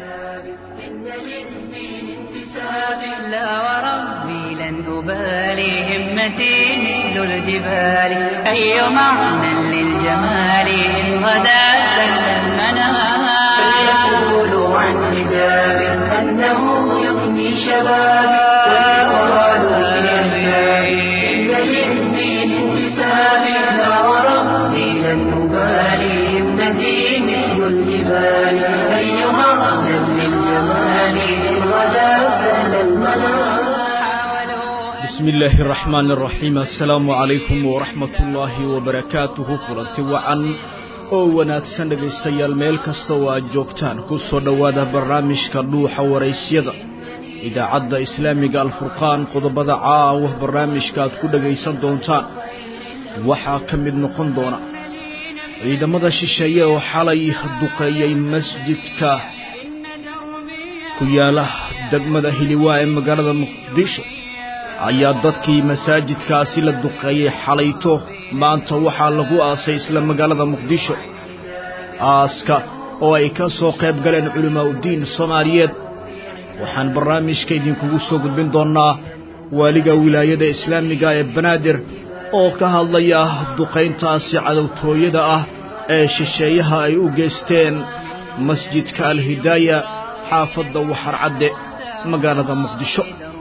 لا وربي لن أبالي همتي مثل الجبال أي معنى للجمال إن غدا سل المنام فليقولوا عن حجاب أنه يفني شبابي ويقالوا للأحباب إن للدين انتساب لا وربي لن أبالي همتي مثل الجبال أي معنى للجمال إن غدا سل المنام بسم الله الرحمن الرحيم السلام عليكم ورحمة الله وبركاته kulanti wacan oo wanaagsan dhegaystayaal meel kasta oo aad joogtaan ku soo dhowaada barnaamijka dhuuxa waraysyada idaacadda islaamiga alfurqaan qodobada caawa barnaamijka aad ku dhagaysan doontaan waxaa ka mid noqon doona ciidamada shisheeye oo xalay duqeeyey masjidka ku yaala degmada hiliwaa ee magaalada muqdisho ayaa dadkii masaajidkaasi la duqeeyey xalayto maanta waxaa lagu aasay isla magaalada muqdisho aaska oo ay ka soo qayb galeen culimaa uddiin soomaaliyeed waxaan barnaamijka idinkugu soo gudbin doonnaa waaliga wilaayada islaamiga ee banaadir oo ka hadlaya duqayntaasi cadowtooyada ah ee shisheeyaha ay u geysteen masjidka alhidaaya xaafadda waxarcadde magaalada muqdisho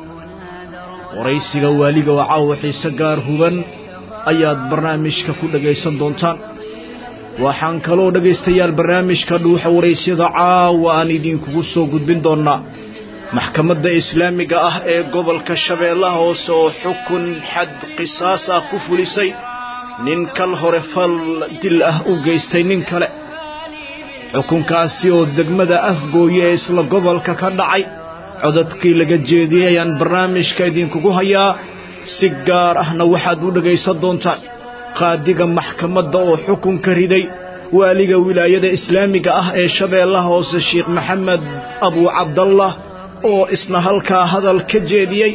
waraysiga waaliga oo caawa xiise gaar huban ayaad barnaamijka ku dhagaysan doontaan waxaan kaloo dhegaystayaal barnaamijka dhuuxa waraysyada caawa aan idinkugu soo gudbin doonnaa maxkamadda islaamiga ah ee gobolka shabeellaha hoose oo xukun xad qisaas ah ku fulisay nin kal hore fal dil ah u geystay nin kale xukunkaasi oo degmada afgooye ee isla gobolka ka dhacay codadkii laga jeediyey ayaan barnaamijka idinkugu hayaa si gaar ahna waxaad u dhegaysan doontaan qaadiga maxkamadda oo xukunka riday waaliga wilaayada islaamiga ah ee shabeellaha hoose sheekh maxamed abuu cabdallah oo isna halkaa hadal ka jeediyey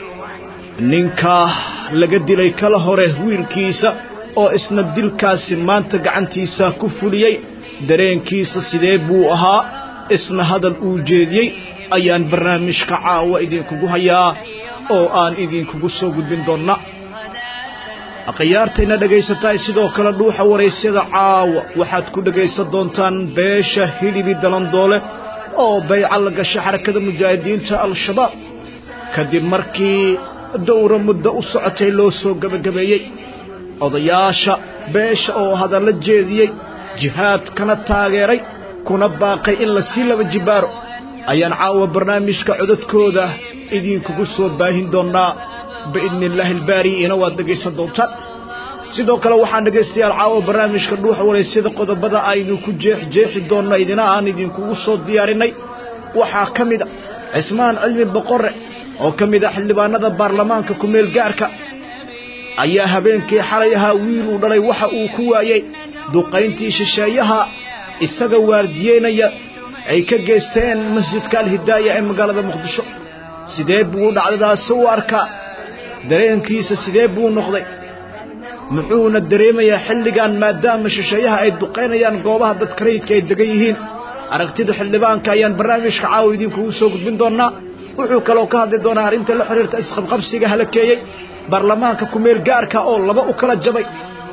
ninkaa laga dilay kala hore wiilkiisa oo isna dilkaasi maanta gacantiisa ku fuliyey dareenkiisa sidee buu ahaa isna hadal uu jeediyey ayaan barnaamijka caawa idinkugu hayaa oo aan idinkugu soo gudbin doonna akhyaartayna dhagaysataay sidoo kale dhuuxa waraysyada caawa waxaad ku dhagaysan doontaan beesha hilibi dalandoole oo bayca la gashay xarakada mujaahidiinta al-shabaab kadib markii dowra muddo u socotay loo soo gebagabeeyey odayaasha beesha oo hadalla jeediyey jihaadkana taageeray kuna baaqay in la sii laba jibaaro ayaan caawa barnaamijka codadkooda idinkugu soo baahin doonnaa biidni illaahi albaari'ina waad dhegaysan doontaan sidoo kale waxaan dhegaystayaal caawa barnaamijka dhuuxa waraysyada qodobada aynu ku jeexjeexi doonno idina aan idinkugu soo diyaarinnay waxaa ka mid a cismaan cilmi boqorre oo ka mid ah xildhibaanada baarlamaanka kumeel gaarka ayaa habeenkii xalay ahaa wiil uu dhalay waxa uu ku waayey duqayntii shisheeyaha isaga waardiyeynaya ay ka geysteen masjidka alhidaaya ee magaalada muqdisho sidee buu dhacdadaasi u arkaa dareenkiisa sidee buu noqday muxuuna dareemayaa xilligan maadaama shisheeyaha ay duqaynayaan goobaha dadka rayidka ay degan yihiin aragtida xildhibaanka ayaan barnaamijka caawa idinkugu soo gudbin doonnaa wuxuu kaloo ka hadli doonaa arrinta la xidhiirta isqabqabsiga halakeeyey baarlamaanka kumeel gaarka oo laba u kala jabay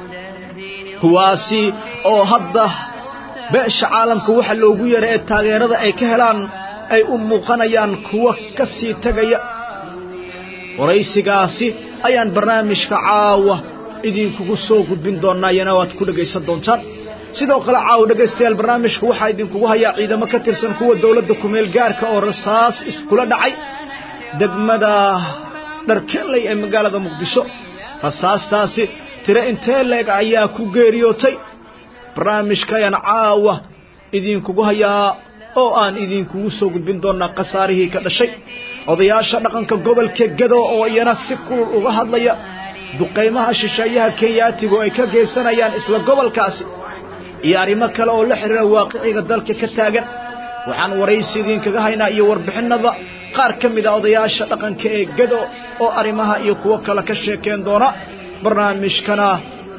kuwaasi oo hadda beesha caalamka waxa loogu yeeray ee taageerada ay ka helaan ay u muuqanayaan kuwa ka sii tegaya waraysigaasi ayaan barnaamijka caawa idinkugu soo gudbin doonnaa iyana waad ku dhegaysan doontaan sidoo kale caawa dhegaystayaal barnaamijka waxaa idinkugu hayaa ciidamo ka tirsan kuwa dowladda kumeel gaarka oo rasaas iskula dhacay degmada dharkeley ee magaalada muqdisho rasaastaasi tiro intee leeg ayaa ku geeriyootay barnaamijka ayaan caawa idinkugu hayaa oo aan idinkugu soo gudbin doonnaa khasaarihii ka dhashay odayaasha dhaqanka gobolka gado oo iyana si kulul uga hadlaya duqaymaha shisheeyaha kenyaatigu ay ka geysanayaan isla gobolkaasi iyo arrimo kale oo la xidhiira waaqiciga dalka ka taagan waxaan waraysi idinkaga haynaa iyo warbixinnada qaar ka mid a odayaasha dhaqanka ee gado oo arrimaha iyo kuwo kale ka sheekeen doona barnaamijkana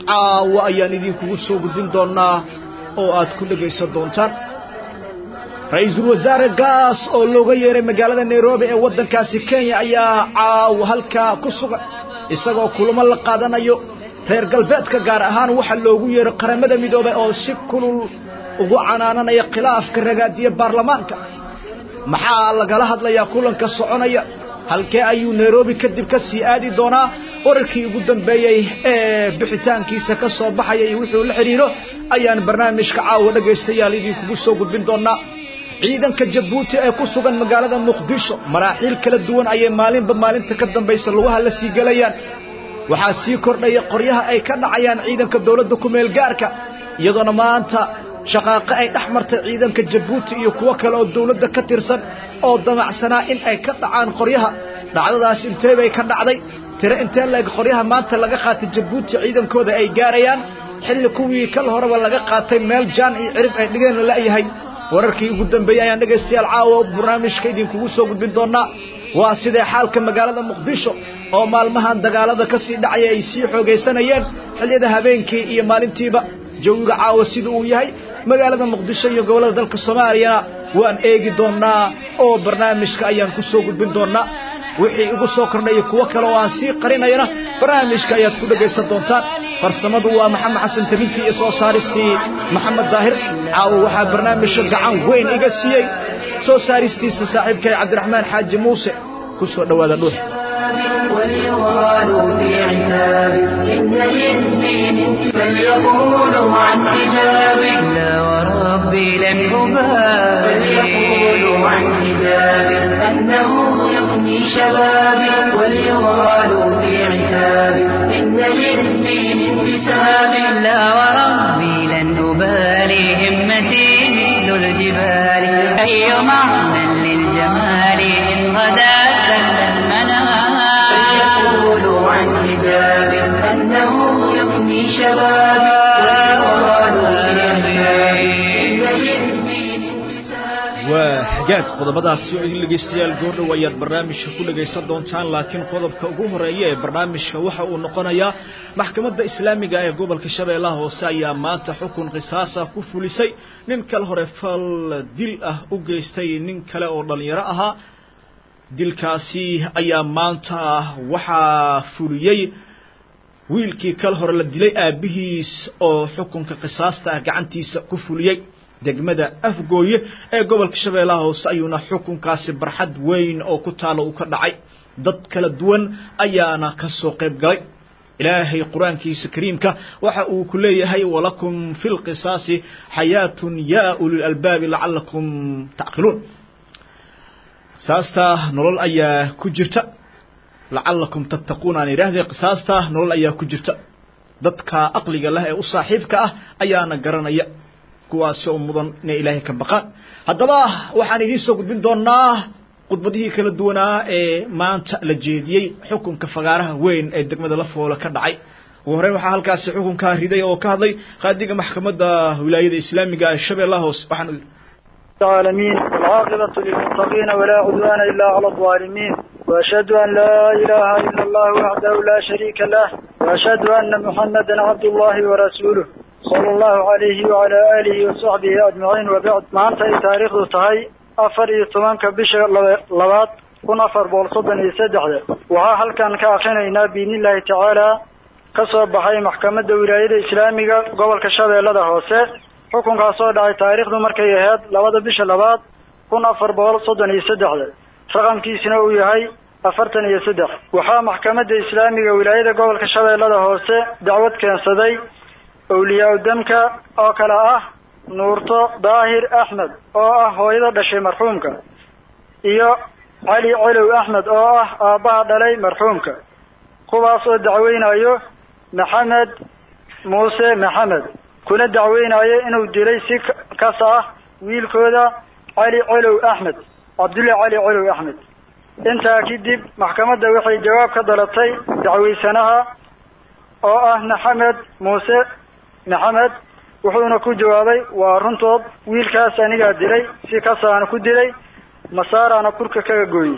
caawa ayaan idinkugu soo gudbin doonnaa oo aad ku dhegaysan doontaan ra-iisul wasaare gaas oo looga yeeray magaalada nairobi ee waddankaasi kenya ayaa caawa halkaa ku sugan isagoo kulamo la qaadanayo reer galbeedka gaar ahaan waxaa loogu yeeray qaramada midoobay oo si kulul ugu canaananaya khilaafka ragaadiye baarlamaanka maxaa lagala hadlayaa kulanka soconaya halkee ayuu nairobi kadib ka sii aadi doonaa wararkii ugu dambeeyey ee bixitaankiisa ka soo baxaya iyo wuxuu la xidhiiro ayaan barnaamijka caawa dhegaystayaal idinkugu soo gudbin doonaa ciidanka jabuuti ee ku sugan magaalada muqdisho maraaxiil kala duwan ayay maalinba maalinta ka dambaysa lugaha la sii gelayaan waxaa sii kordhaya qoryaha ay ka dhacayaan ciidanka dowladda ku-meel gaarka iyadoona maanta shaqaaqo ay dhex martay ciidanka jabuuti iyo kuwo kale oo dowladda ka tirsan oo damacsanaa in ay ka dhacaan qoryaha dhacdadaas intee bay ka dhacday tiro intee leeg qoryaha maanta laga qaatay jabuuti ciidankooda ay gaarayaan xilli kuwii kal horeba laga qaatay meel jaan iyo cirib ay dhigeen la'yahay wararkii ugu dambeeyey ayaan dhegaystayaal caawa barnaamijka idinkugu soo gudbin doonaa waa sidee xaalka magaalada muqdisho oo maalmahan dagaalada ka sii dhacaya ay sii xoogaysanayeen xilliyada habeenkii iyo maalintiiba jawiga caawa sida uu yahay magaalada muqdisho iyo gobollada dalka soomaaliyana waan eegi doonnaa oo barnaamijka ayaan ku soo gudbin doonnaa wixii igu soo kordhaya kuwo kale oo aan sii qarinayana barnaamijka ayaad ku dhegaysan doontaan farsamadu waa maxamed xasan tabintii iyo soo saaristii maxamed daahir caawa waxaa barnaamijka gacan weyn iga siiyey soo saaristiisa saaxiibkay cabdiraxmaan xaaji muuse ku soo dhowaada dhuux وليغالوا في عتاب إن للدين فليقولوا عن حجاب لا وربي لن أبالي فليقولوا عن حجاب أنه يغني شبابي وليغالوا في عتاب إن للدين انتساب لا وربي لن أبالي همتي مثل الجبال أي معنى للجمال إن غدا سهل المنام فليقولوا عن حجاب أنه يفني شبابي ويقالوا في عتاب إن للدين انتساب waa xagaag qodobadaasi oo idin dhegaystayaal goordhow ayaad barnaamijka ku dhegaysan doontaan laakiin qodobka ugu horeeya ee barnaamijka waxa uu noqonayaa maxkamadda islaamiga ee gobolka shabeellaha hoose ayaa maanta xukun qisaasa ku fulisay nin kale hore fal dil ah u geystay nin kale oo dhallinyaro ahaa dilkaasi ayaa maanta waxaa fuliyey wiilkii kal hore la dilay aabbihiis oo xukunka qisaasta ah gacantiisa ku fuliyey degmada afgooye ee gobolka shabeellaha hoose ayuuna xukunkaasi barxad weyn oo ku taalo uu ka dhacay dad kala duwan ayaana ka soo qayb galay ilaahay qur-aankiisa kariimka waxa uu ku leeyahay walakum fi lqisaasi xayaatun yaa ulil albaabi lacalakum tacqiluun qisaasta nolol ayaa ku jirta lacalakum tattaquun aan idhaahdee qisaasta nolol ayaa ku jirta dadka aqliga leh ee u saaxiibka ah ayaana garanaya kuwaasi oo mudan inay ilaahay ka baqaan haddaba waxaan idiin soo gudbin doonaa khudbadihii kala duwanaa ee maanta la jeediyey xukunka fagaaraha weyn ee degmada lafoole ka dhacay ugu horreyn waxaa halkaasi xukunkaa riday oo ka hadlay qaadiga maxkamadda wilaayada islaamiga ee shabeellaha hoose waxaan العالمين والعاقبة للمتقين ولا عدوان إلا على الظالمين وأشهد أن لا إله إلا الله وحده لا شريك له وأشهد أن محمدا عبد الله ورسوله صلى الله عليه وعلى آله وصحبه أجمعين وبعد ما أنت تاريخ تهي أفر يتمانك بش لبات كن أفر بولصدا يسدحده وها هل كان كأخينا بإذن الله تعالى kasoo baxay maxkamadda wilaayada islaamiga gobolka shabeellada hoose xukunkaa soo dhacay taariikhdu markay ahayd labada bisha labaad kun afar boqol soddon iyo saddexda raqamkiisina uu yahay afartan iyo saddex waxaa maxkamadda islaamiga wilaayada gobolka shabeellada hoose dacwad keensaday awliyaa udamka oo kale ah nuurto daahir axmed oo ah hooyada dhashay marxuumka iyo cali celow axmed oo ah aabbaha dhalay marxuumka kuwaas oo dacweynayo maxamed muuse maxamed kuna dacweynayo inuu dilay si kas ah wiilkooda cali celow axmed cabdulle cali celow axmed intaa kadib maxkamadda waxay jawaab ka dalatay dacweysanaha oo ah maxamed muuse maxamed wuxuuna ku jawaabay waa runtood wiilkaas anigaa dilay si kasaana ku dilay masaaraana kurka kaga gooyey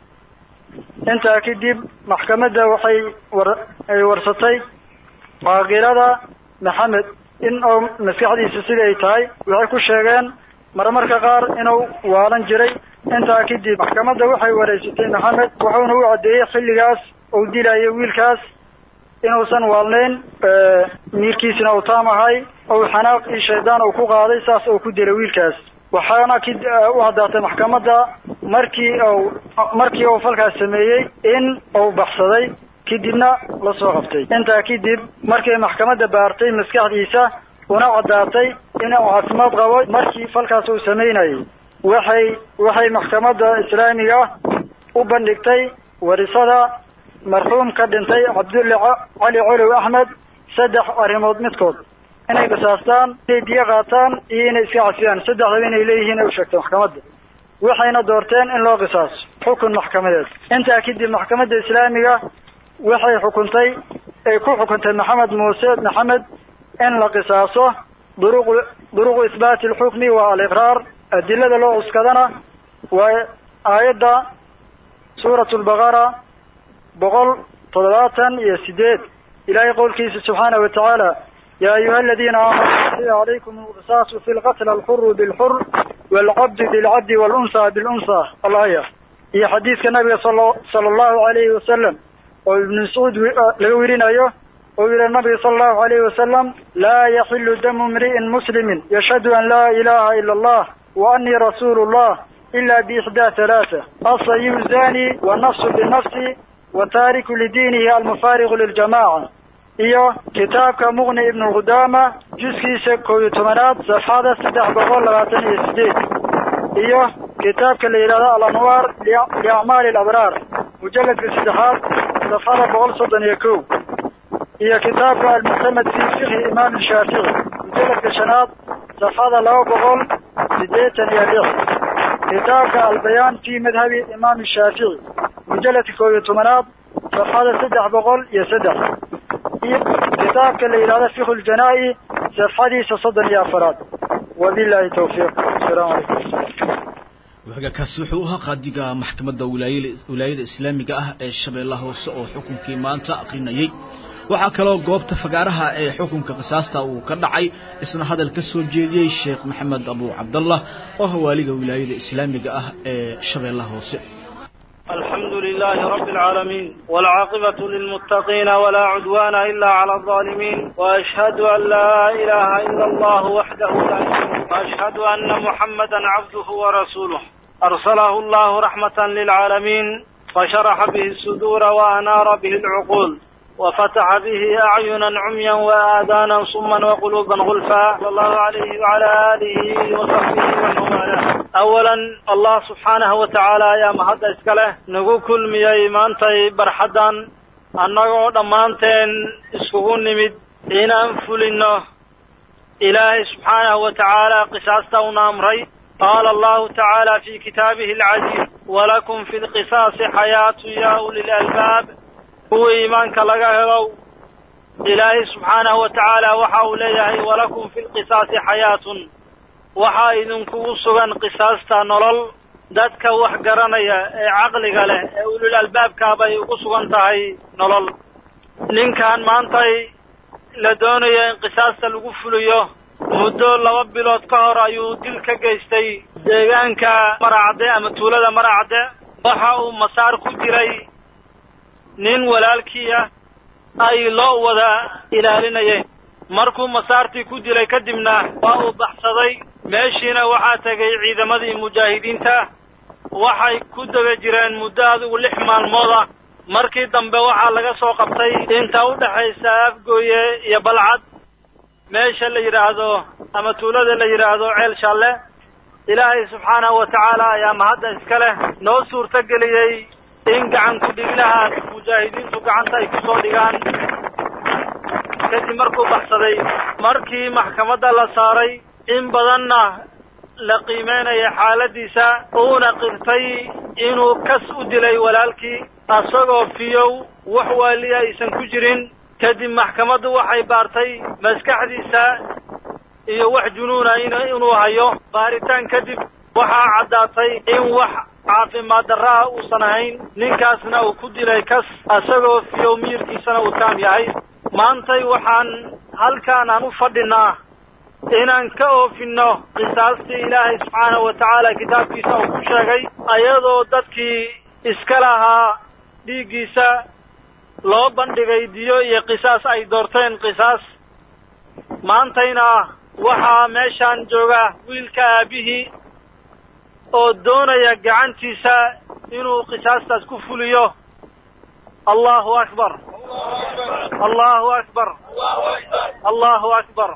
intaa kadib maxkamadda waxay war ay warsatay caaqilada maxamed in uu maskaxdiisa siday tahay waxay ku sheegeen marmarka qaar inuu waalan jiray intaa kadib maxkamadda waxay wareysatay maxamed wuxuuna u caddeeyey xilligaas uu dilayo wiilkaas inuusan waalnayn miirkiisina uu taam ahay ou xanaaq iyo shaydaan uu ku qaaday saas uu ku dilay wiilkaas waxaana k u caddaatay maxkamadda markii uu markii uu falkaas sameeyey in uu baxsaday kadibna la soo qabtay intaa kadib markay maxkamadda baartay maskaxdiisa una caddaatay in uu caafimaad qabo markii falkaas uu samaynayay waxay waxay maxkamadda islaamiga u bandhigtay warisada marxuum ka dhintay cabdulle cali colow axmed saddex arrimood midkood inay qisaastaan inay diyo qaataan iyo inay iska cafiyaan saddexdaba inay leeyihiin ay u sheegtay maxkamadda waxayna doorteen in loo qisaaso xukun maxkamadeed intaa kadib maxkamadda islaamiga waxay xukuntay ay ku xukuntay maxamed muuse maxamed in la qisaaso duruq duruqu isbaati alxukmi waa aliqraar adilada loo cuskadana waa aayadda suurat lbaqara boqol toddobaatan iyo sideed ilaahay qowlkiisa subxaanahu watacaala ya ayuha aladiina aamanuu kutiba calaykum alqisaasu fi lqatl alxuru bilxur waalcabdu bilcabdi walunsa bilunsa alaya iyo xadiidka nabiga sal sala allahu alayhi wasalam oo ibnu mascuud laga werinayo oo yihi nabiga sala allahu alayhi wasalam laa yaxilu damu imri'in muslimin yashhadu an laa ilaha ila allah wa anii rasuulu llah ila biixdaa halaata asayibu zani wannafsu binafsi wataariku lidiinihi almufaariqu liljamaca iyo kitaabka muqni ibnu qudaama juskiisa koob iyo tobanaad safxada saddex boqol labaatan iyo sideed iyo kitaabka la yidhahdo alanwaar liacmaali alabraar mujaladka saddexaad safxada boqol soddon iyo kow iyo kitaabka almuctamed fi fiqhi imaam shaafici mujaladka shanaad safxada laba boqol sideetan iyo lix kitaabka albayaan fi madhabi imaam shaafici mujaladka koob iyo tobanaad safxada saddex boqol iyo saddex iyo kitaabka la yidhahdo fiqhu ljanaa-i safxadiisa soddon iyo afaraad wabillahi tawfiiq asalaamu calaykum wagaakaasi wuxuu u ahaa qaadiga maxkamadda wilaayada islaamiga ah ee shabeellaha hoose oo xukunkii maanta aqrinayay waxaa kaloo goobta fagaaraha ee xukunka qisaasta uu ka dhacay isna hadal ka soo jeediyey sheekh maxamed abu cabdallah oo hawaaliga wilaayada islaamiga ah ee shabeellaha hoose الحمد لله رب العالمين والعاقبة للمتقين ولا عدوان إلا على الظالمين وأشهد أن لا إله إلا الله وحده لا شريك وأشهد أن محمدا عبده ورسوله أرسله الله رحمة للعالمين فشرح به الصدور وأنار به العقول وفتح به أعينا عميا وآذانا صما وقلوبا غلفا صلى الله عليه وعلى آله وصحبه ومن والاه أولا الله سبحانه وتعالى يا مهد إسكاله نقول كل مياي مانتي برحدا annagoo dhammaanteen iskugu nimid inaan fulino ilaahay subxaanahu wa tacaala qisaasta una amray qaala allahu tacaala fi kitaabihi alcaziiz walakum fi lqisaasi xayaatu ya uli lalbaab kuwii iimaanka laga helow ilaahay subxaanahu wa tacaala waxa uu leeyahay walakum fi lqisaasi xayaatun waxaa idinkugu sugan qisaasta nolol dadka wax garanaya ee caqliga leh ee ulul albaabkaa bay ugu sugan tahay nolol ninkan maantay la doonayo in qisaasta lagu fuliyo muddo laba bilood ka hor ayuu dil ka geystay deegaanka maracadde ama tuulada maracadde waxa uu masaar ku jiray nin walaalkii ah ay loo wada ilaalinayeen markuu masaartii ku dilay kadibna waa uu baxsaday meeshiina waxaa tegay ciidamadii mujaahidiinta waxay ku daba jireen muddo adigu lix maalmood ah markii dambe waxaa laga soo qabtay inta u dhexaysa afgooye iyo balcad meesha la yidhaahdo ama tuulada la yidhaahdo ceel shalle ilaahay subxaanahu wa tacaala ayaa mahadda iska leh noo suurto geliyey in gacan ku-dhiglahaas mujaahidiintu gacanta ay kusoo dhigaan kadib markuu baxsaday markii maxkamadda la saaray in badanna la qiimeynaya xaaladiisa uuna qirtay inuu kas u dilay walaalkii asagoo fiyow wax waaliya aysan ku jirin kadib maxkamaddu waxay baartay maskaxdiisa iyo wax junuuna inuu hayo baaritaan kadib waxaa caddaatay in wax caafimaad darra ah uusan ahayn ninkaasna uu ku dilay kas asagoo fiyow miyirkiisana uu taam yahay maantay waxaan halkaan aan u fadhinaa inaan ka oofinno qisaastii ilaahay subxaanahu wa tacaala kitaabkiisa uu ku sheegay ayadoo dadkii iska lahaa dhiiggiisa loo bandhigay diyo iyo qisaas ay doorteen qisaas maantayna waxaa meeshaan jooga wiilka aabihii oo doonaya gacantiisa inuu qisaastaas ku fuliyo allahu akbar allahu akbar allahu akbar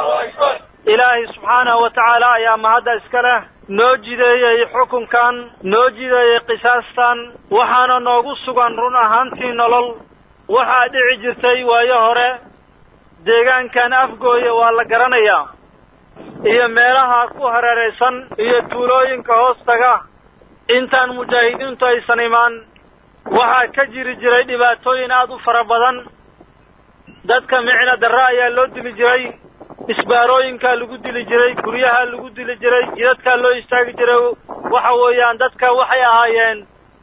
ilaahay subxaanahu wa tacaala ayaa mahadda iska leh noo jideeyey xukunkan noo jideeyey qisaastan waxaana noogu sugan run ahaantii nolol waxaa dhici jirtay waayo hore deegaankan afgooya waa la garanayaa iyo meelaha ku hareeraysan iyo tuulooyinka hoostaga intaan mujaahidiintu aysan imaan waxaa ka jiri jiray dhibaatooyin aad u fara badan dadka micna darre ayaa loo dili jiray isbaarooyinkaa lagu dili jiray guryaha lagu dili jiray jidadkaa loo istaagi jiray waxa weeyaan dadka waxay ahaayeen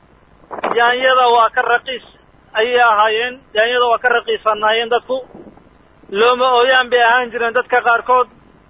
yaanyada waa ka raqiis ayay ahaayeen yaanyada waa ka raqiisanaayeen dadku looma ooyaan bay ahaan jireen dadka qaarkood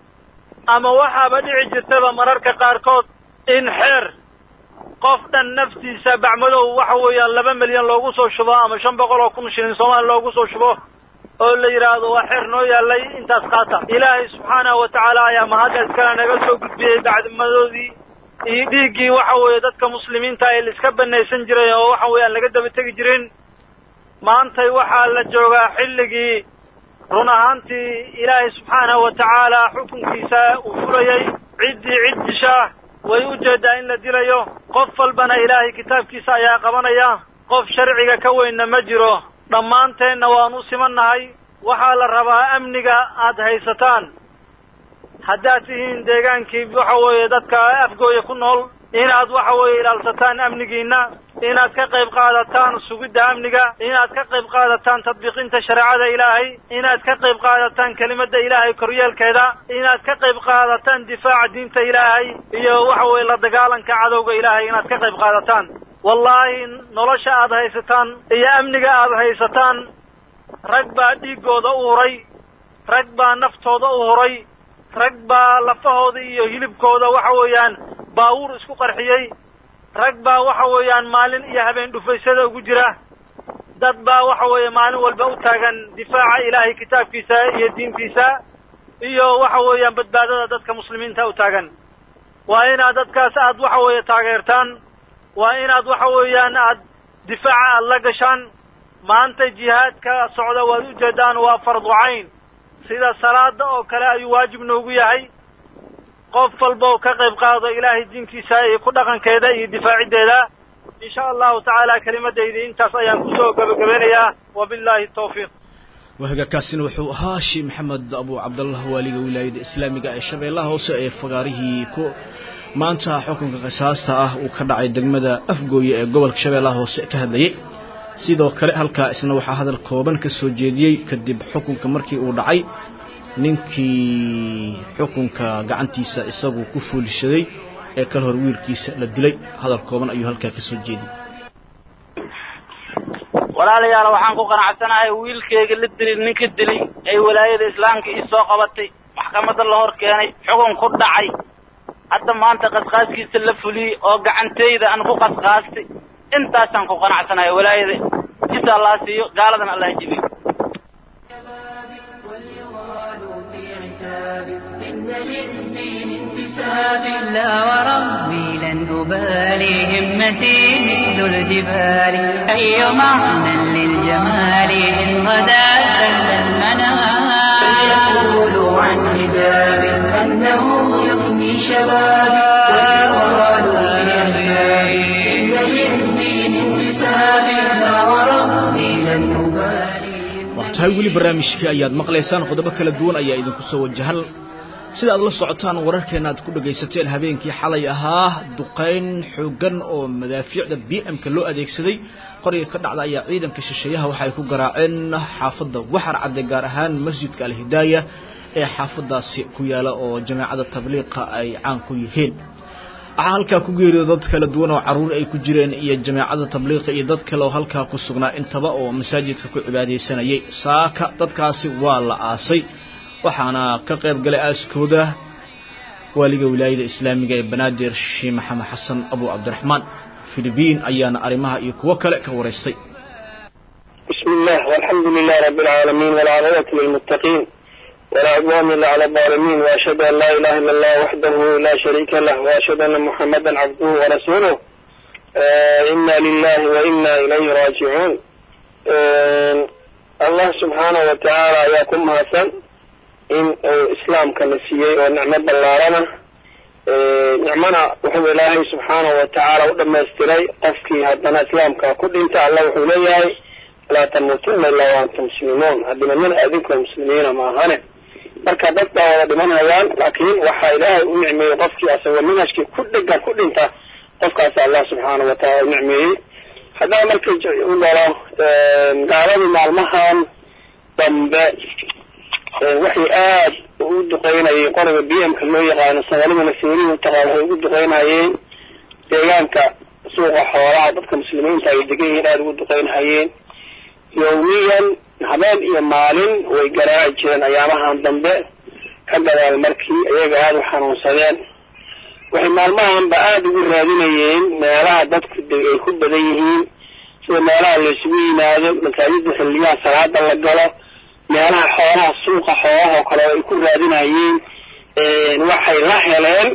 ama waxaaba dhici jirtaba mararka qaarkood in xeer qof dhan naftiisa bacmadow waxa weeyaan laba milyan loogu soo shubo ama shan boqol oo kun shilin soomaali loogu soo shubo oo la yidhaahdo waa xeer noo yaallay intaas qaata ilaahay subxaanahu wa tacaala ayaa mahadda iskale naga soo gudbiyey bacdimadoodii iyo dhiiggii waxa weeye dadka muslimiinta ee la iska banaysan jiray oo waxa weeyaan laga daba tegi jirin maantay waxaa la joogaa xilligii run ahaantii ilaahay subxaanahu wa tacaala xukunkiisa uu fulayey ciddii cid dishaa way u jeedaa in la dilayo qof walbana ilaahay kitaabkiisa ayaa qabanaya qof sharciga ka weynna ma jiro dhammaanteenna waanu simannahay waxaa la rabaa amniga aad haysataan haddaad tihiin deegaankii waxa weeye dadka afgooya ku nool inaad waxa weeye ilaalsataan amnigiinna inaad ka qayb qaadataan sugidda amniga inaad ka qayb qaadataan tadbiiqinta shareecada ilaahay inaad ka qayb qaadataan kelimadda ilaahay koryeelkeeda inaad ka qayb qaadataan difaaca diinta ilaahay iyo waxa weeye la dagaalanka cadowga ilaahay inaad ka qayb qaadataan wallaahi nolosha aad haysataan iyo amniga aad haysataan rag baa dhiiggooda u huray rag baa naftooda u huray rag baa lafahooda iyo hilibkooda waxa weeyaan baawuur isku qarxiyey rag baa waxa weeyaan maalin iyo habeen dhufaysada ugu jira dad baa waxa weeye maalin walba u taagan difaaca ilaahay kitaabkiisa iyo diintiisa iyo waxa weeyaan badbaadada dadka muslimiinta u taagan waa inaad dadkaas aad waxa weeye taageertaan waa inaad waxa weeyaan aad difaaca aad la gashaan maanta jihaadka socda waad ujeedaan waa fardu cayn sida salaada oo kale ayuu waajib noogu yahay qof walba oo ka qayb qaado ilaahay diinkiisa iyo ku dhaqankeeda iyo difaaciddeeda in sha allahu tacaala kelimadaydi intaas ayaan kusoo gabagabeynayaa wabillahi tawfiiq wahagaakaasina wuxuu ahaa sheekh maxamed abu cabdallah waaliga wilaayada islaamiga ee shabeellaha hoose ee fagaarihii ku maanta xukunka qisaasta ah uu ka dhacay degmada afgooye ee gobolka shabeellaha hoose ka hadlayay sidoo kale halkaa isna waxaa hadal kooban ka soo jeediyey kadib xukunka markii uu dhacay ninkii xukunka gacantiisa isagu ku fuulishaday ee kala hor wiilkiisa la dilay hadal kooban ayuu halkaa ka soo jeediyey walaalayaal waxaan ku qanacsanahay wiilkeyga la dilay ninka dilay ay walaayada islaamka ii soo qabatay maxkamadda la hor keenay xukun ku dhacay hadda maanta qasqaaskiisa la fuliyey oo gacanteyda aan ku qasqaastay intaasaan ku qanacsanahay walaayada jisa allah siiyo gaaladana allah jibiyo إن للدين انتساب لا وربي لن أبالي همتي مثل الجبال أي معنى للجمال إن غدا زل المنام فليقولوا عن حجاب أنه يفني شبابي ويقالوا لأحبابي إن للدين انتساب لا وربي لن أبالي tahay weli barnaamijkii ayaad maqlaysaan qodobo kala duwan ayaa idinku soo wajahan sida aad la socotaan wararkeena aad ku dhagaysateen habeenkii xalay ahaa duqayn xooggan oo madaafiicda b m-ka loo adeegsaday qoriga ka dhacda ayaa ciidanka shisheeyaha waxa ay ku garaaceen xaafadda waxar cadde gaar ahaan masjidka alhidaaya ee xaafadaasi ku yaala oo jamaacada tabliiqa ay caan ku yihiin waxaa halkaa ku geeriyooda dad kala duwan oo carruur ay ku jireen iyo jamaacada tabliiqa iyo dad kale oo halkaa ku sugnaa intaba oo masaajidka ku cibaadaysanayay saaka dadkaasi waa la aasay waxaana ka qayb galay aaskooda waaliga wilaayada islaamiga ee banaadir shii maxamed xasan abu cabdiraxmaan filibiin ayaana arrimaha iyo kuwo kale ka waraystay بسم الله والحمد لله رب العالمين والعاقبة للمتقين ولا عدوان إلا على الظالمين وأشهد أن لا إله إلا الله وحده لا شريك له وأشهد أن محمدا عبده ورسوله آه إنا لله وإنا إليه راجعون آه الله سبحانه وتعالى ياكم هاسن إن آه إسلام كنسيي ونعمة بلارنا آه نعمنا وحب الله سبحانه وتعالى ولما استري قفكي هدنا إسلام ككل انت الله وحب لي laa tamuutunna ilaa waantum muslimuun haddina mina adinkoo muslimiina maahane marka dad baa wada dhimanayaan laakiin waxaa ilaahay u nicmeeyey qofkii asagoo minhajkii ku dhegan ku dhinta qofkaas allah subxaanau wataala u nicmeeyey haddaba marka u dhalo gaaladii maalmahan dambe waxay aad u duqeynayeen qoriga b m ka loo yaqaano soomaalidana seerihi utaqaan waxay ugu duqeynayeen deegaanka suuqa xoolaha dadka muslimiinta ay degan yihiin aada ugu duqeynhayeen yawmiyan habeen iyo maalin way garaaci jireen ayaamahan dambe ka gadaal markii iyaga aada u xanuunsadeen waxay maalmahanba aada ugu raadinayeen meelaha dadku ay ku badan yihiin sida meelaha laysugu yimaado masaajida xilliyaha salaada la galo meelaha xoolaha suuqa xoolaha oo kale ay ku raadinayeen waxay la heleen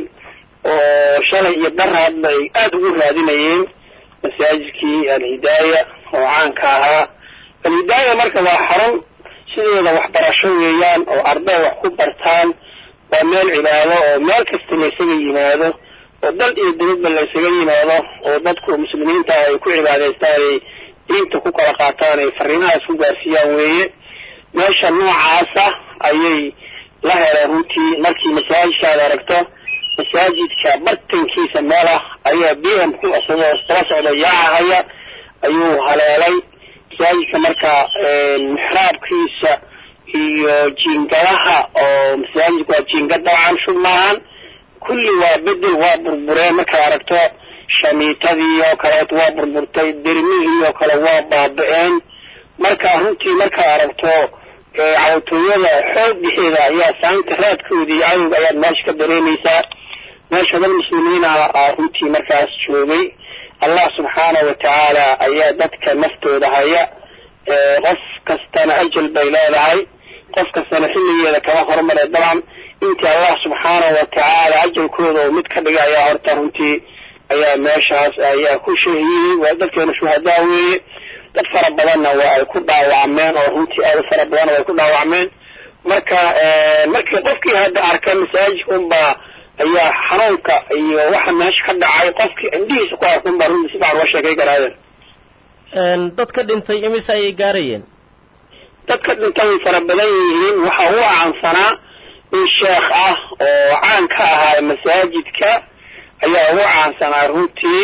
oo shalay iyo daraadba ay aada ugu raadinayeen masaajidkii alhidaaya oo caanka ahaa alhidaaya marka waa xarun sideeda waxbarasho weeyaan oo arday wax ku bartaan waa meel cibaado oo meel kasta laysaga yimaado oo dal iyo dibadba laysaga yimaado oo dadku muslimiinta ay ku cibaadaystaan ay diinta ku kala qaataan ay fariimahaas ku gaarsiiyaan weeye meesha noocaasa ayay la heleen runtii markii masaajidkaad aragto masaajidka bartankiisa meel ah ayaa b m ku isagoo daba socda yaacahaya ayuu haleelay masaajidka marka mixraabkiisa iyo jiingadaha oo masaajidku waa jiingad dabcan shub maahan kulli waa bedel waa burbureen markaad aragto shamiitadii oo kaleeto waa burburtay dermihii oo kale waa baaba-een marka runtii markaad aragto cawtooyada xoog dhexeeda ayaa saanta raadkoodii cadowga ayaad meesha ka dareemaysaa meesha dad muslimiina runtii markaas joogay allah subxaanahu watacaala ayaa dadka naftooda haya qof kastana ajal bay leedahay qof kastana xilligeeda kama horumare dabcan intii allah subxaanahu watacaala ajalkooda oo mid ka dhigay ayaa horta runtii ayaa meeshaas ayaa ku shahiyey waa dadkeena shuhadaa weeye dad fara badanna waa ay ku dhaawacmeen oo runtii aada u fara badanna way ku dhaawacmeen marka markii qofkii hadda arka masaajidka unbaa ayaa xanuunka iyo waxa meesha ka dhacay qofkii indhihiisa ku arka unbaa runtii si fican uga sheekay garaadeen dadka dhintay imise ayay gaarayeen dadka dhintay way fara badan yihiin waxa u caansanaa in sheekh ah oo caan ka ahaa masaajidka ayaa ugu caansanaa runtii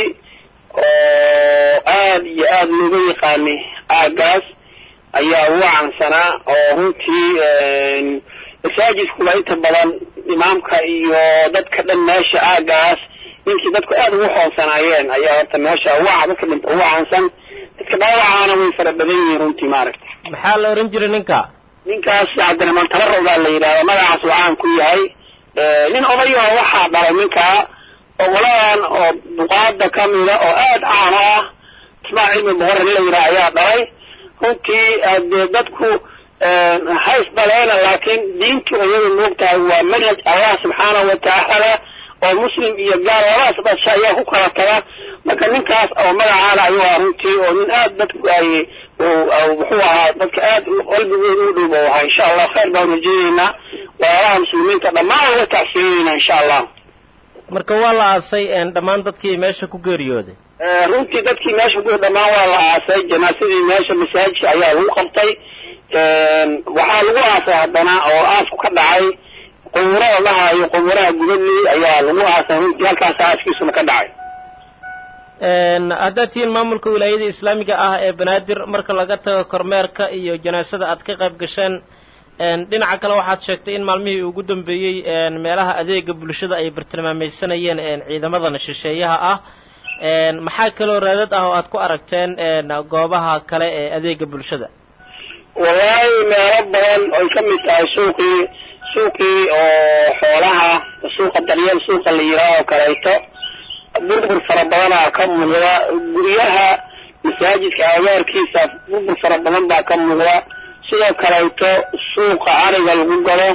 oo aada iyo aada looga yaqaanay aagaas ayaa ugu caansanaa oo runtii masaajidkuba inta badan imaamka iyo dadka dhan meesha aagaas ninkii dadku aada ugu hoosanaayeen ayaa horta meesha ugu dadka dhinta ugu caansan dadka dhaawacaana way fara badan yihiin runtii maaragta maxaa la ohan jiray ninka ninkaas cabdiraxmaan tabarro baa la yidhahda magacaas uu caan ku yahay nin odayaho waxaa dhalay ninkaa ogolaan oo duqaada kamida oo aada caano ah ismaa cilmi boqor in la yidhaha ayaa dhalay runtii dee dadku hays dhaleena laakiin diintu iyadu moogtahay waa manhaj allah subxaanahu watacaala oo muslim iyo gaal labadaas dhasha ayaa ku kala taga marka ninkaas oo magacaana ayuu ah runtii oo nin aada dadku ay muxuu ahaa dadka aada qalbigooda u dhow ahaa insha allah khayr baan rajeyneynaa walaalaha muslimiinta dhammaan uga tacsiyeynayna insha allah marka waa la aasay dhammaan dadkii meesha ku geeriyooday runtii dadkii meesha ku dhammaan waa la aasay janaasadii meesha masaajidka ayaa lagu qabtay waxaa lagu aasay haddana oo aasku ka dhacay qubuurada lahaayo qubuuraha gubadley ayaa lagu aasay runtii halkaas aaskiisuna ka dhacay haddaad tihiin maamulka wilaayada islaamiga ah ee banaadir marka laga tago kormeerka iyo janaasada aad ka qayb gasheen dhinaca kale waxaad sheegtay in maalmihii ugu dambeeyey meelaha adeega bulshada ay bartilmaameysanayeen ciidamadan shisheeyaha ah maxaa kaloo raadad ah oo aad ku aragteen goobaha kale ee adeega bulshada wallaahi meelo badan oy ka mid tahay suuqii suuqii oo xoolaha suuqa daryeel suuqa la yidhaah oo kaleeto burbur fara badanaa ka muuqda guryaha masaajidka agaarkiisa burbur fara badan baa ka muuqda sidoo kaleeto suuqa ariga lagu galo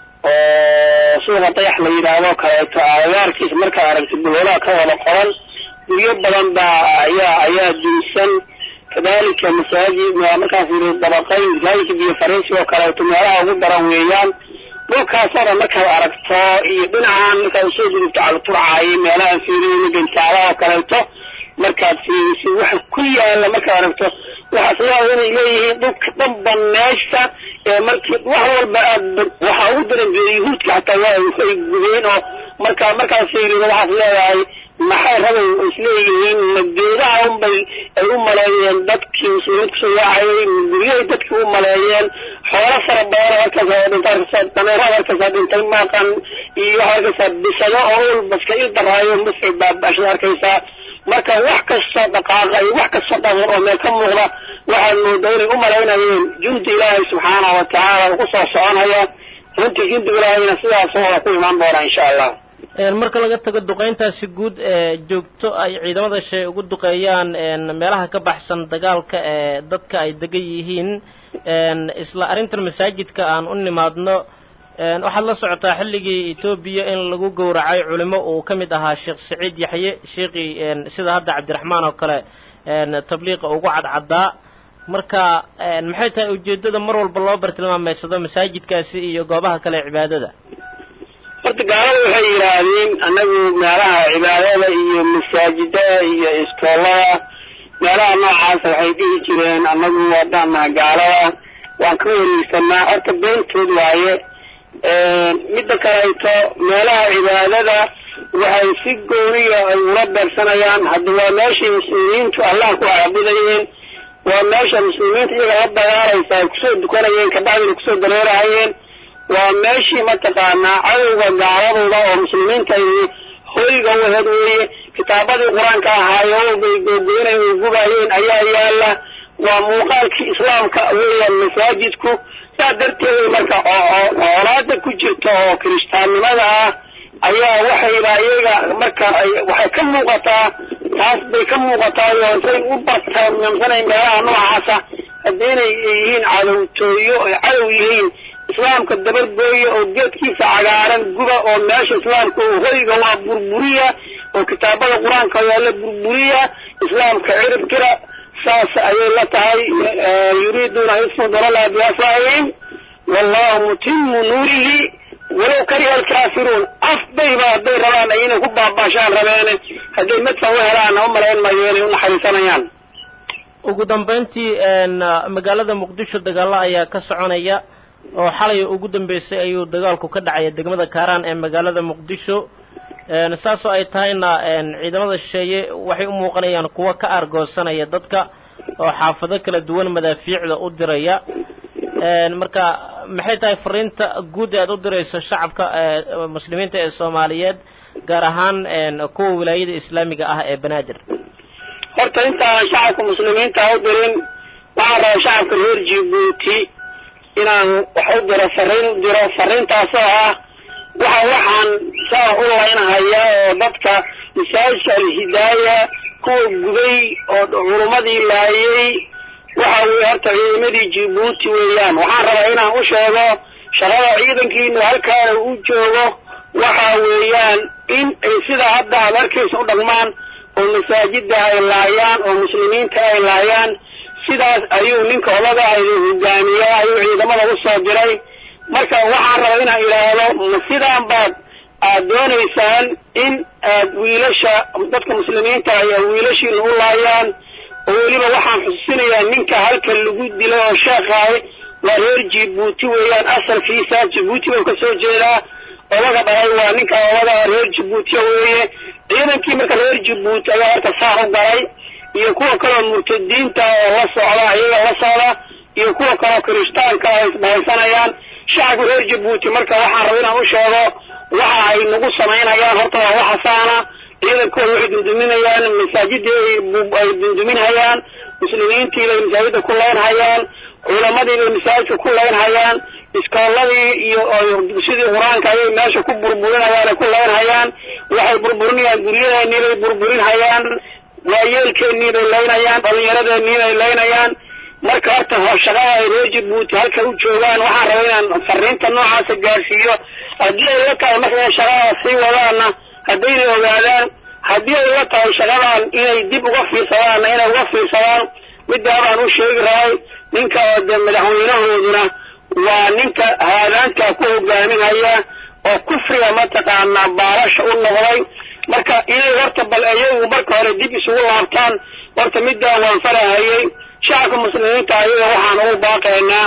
oo suuqa dayax la yidhaahdo kaleeto agaarkiisa markaad aragtid buloolaha ka wada qoran guryo badan baa ayaa ayaa dunsan kadalika masaajid markaas yidhi dabaqayn masaajidka biyo fariisi oo kaleeto meelaha ugu daran weeyaan dhulkaasoo dhan markaad aragto iyo dhinacan markaad usoo gudubto calaturcaayo meelaha fiiriyeyna gantaalaha oo kaleeto markaad fiirisid waxa ku yaala markaad aragto waxaas leedahay inay leeyihiin dhulka dhanba meesha ee markii wax walba aad waxaa ugu daran jiray yuhuudka xataa waa ay gubeen oo markaa markaad fiirido waxaad leedahay maxay rabay isleeyihiin mageedaha unbay ay u maleeyeen dadkii muslimiinta kusoo yaacayay guryahay dadkii u maleeyeen xoolo fara badan halkaas dhinta arkaysaa dameeraha arkaysaa dhintay maaqan iyo waxaa arkaysaa bisado oo ulbaska il daraayo masci baabashada arkaysaa marka wax kastoo dhaqaaqa iyo wax kastoo dhaqan oo meel ka muuqda waxaad moodaa inay u malaynayeen jundi ilaahay subxaanahu watacaala uu kusoo soconaya runtii jundi ilaahayna sidaas wada ku imaan doona insha allah marka laga tago duqayntaasi guud ee joogto ay ciidamada shay ugu duqeeyaan meelaha ka baxsan dagaalka ee dadka ay degan yihiin isla arrintan masaajidka aan u nimaadno waxaad la socotaa xilligii etoobiya in lagu gowracay culimo uu ka mid ahaa sheekh saciid yaxye sheekii sida hadda cabdiraxmaan oo kale tabliiqa ugu cadcaddaa marka maxay tahay ujeeddada mar walba loo bartilmaameedsado masaajidkaasi iyo goobaha kale ee cibaadada horta gaalada waxay yidhaahdeen annagu meelaha cibaadada iyo masaajidada iyo iskoolada meelaha noocaasa waxay dhihi jireen annagu waadaanaha gaalada waan ka wareegsanaa horta beentood waaye midda kaleeto meelaha cibaadada waxay si gooniya ay ula beegsanayaan hadda waa meeshay muslimiintu allah ku caabudayeen waa meesha muslimiinta iyaga la dagaalaysa ay kusoo dukanayeen kabacdina kusoo dareerahayeen waa meeshii mataqaanaa cadowga gaaladooda oo muslimiinta ay hoyga u aheed weeye kitaabadii qur-aanka ahaayo bay googoynay ay gubayeen ayaa yaala waa muuqaalkii islaamka weeyaan masaajidku saa darteed marka colaada ku jirta oo kiristaannimada ah ayaa waxayba iyaga marka waxay ka muuqataa taas bay ka muuqataa oo intay u bartaamamsanayn meelaha noocaasa haddii inay yihiin cadowtooyo ay cadow yihiin islaamka dabargooya oo geedkiisa cagaaran guba oo meesha islaamka hoyga waa burburiya oo kitaabada qur-aanka waa la burburiya islaamka cirib tira saas ayay la tahay yuriiduuna ismu dalala biafaahim wallahu mutimu nuurihi walow kariha alkaafiruun afbayba hadday rabaan ay inay ku baabaashaan rabeene hadday madfa u helaan u malayn mayo inay unaxariisanayaan ugu dambayntii magaalada muqdisho dagaalo ayaa ka soconaya oo xalay ugu dambeysay ayuu dagaalku ka dhacaya degmada kaaraan ee magaalada muqdisho saasoo ay tahayna ciidamada shisheeye waxay u muuqanayaan kuwa ka aargoosanaya dadka oo xaafado kala duwan madaafiicda u diraya marka maxay tahay fariinta guud ee aad u dirayso shacabka muslimiinta ee soomaaliyeed gaar ahaan kuwa wilaayada islaamiga ah ee banaadir horta intaanan shacabka muslimiinta u dirin waxaan rabaa shacabka reer jibuuti inaan wax u diro fariin u diro fariintaasoo ah waxa waxaan saa u laynhayaa oo dadka masaajidka alhidaaya kuwa gubay oo culummadii laayay waxa weye horta ciidamadii jibuuti weeyaan waxaan rabaa inaan u sheego shaqada ciidankiinu halkaana u joogo waxa weeyaan in ay sidaa hadda aad arkaysa u dhaqmaan oo masaajida ay laayaan oo muslimiinta ay laayaan sidaas ayuu ninka odaga ay hogaamiyaa ayuu ciidamada usoo diray marka waxaan rabaa inaan idhaahdo ma sidaan baad aad doonaysaan in aad wiilasha dadka muslimiinta ay wiilashiina u laayaan oo weliba waxaan xusuusinayaa ninka halka lagu dilay oo sheekhahay waa reer jibuuti weeyaan asalkiisa jibuuti buu ka soo jeedaa odaga dhalay waa ninka odaga reer jibuutiya weeye ciidankii marka reer jibuuti ayaa horta saa u galay iyo kuwa kaloo murtadiinta oo la socda ayaga la socda iyo kuwa kaloo kirishtaanka ay isbahaysanayaan shacabka reer jibuuti marka waxaan raba inaan u sheego waxa ay nagu samaynayaan horta waa waxasaana ciidankooda waxay dunduminayaan masaajidii ay dunduminhayaan muslimiintii bay masaajida ku leynhayaan culamadii bay masaajidka ku leynhayaan iskooladii iyo dugsidii qur-aanka ayay meesha ku burburinayaan ay ku leynhayaan waxay burburinayaan guryadeennii bay burburinhayaan waayeelkeennii bay leynayaan dhalinyaradeenii bay leynayaan marka horta shaqada ay reer jabuuti halka u joogaan waxaan rabaa inaan fariinta noocaasa gaarsiiyo haddii ay la tahay marka inay shaqadaas sii wadaanna haddayna ogaadaan haddii ay la tahay shaqadan inay dib uga fiirsadaanna inay uga fiirsadaan middaa baan u sheegi rabay ninka oo de madaxweynahooduna waa ninka haadaantaa ku hogaaminaya oo kufriga mataqaanaa baalasha u noqday marka inay horta bal iyagu marka hore dib isugu laabtaan horta middaa waan farahayay shacabka muslimiinta ayaga waxaan ugu baaqaynaa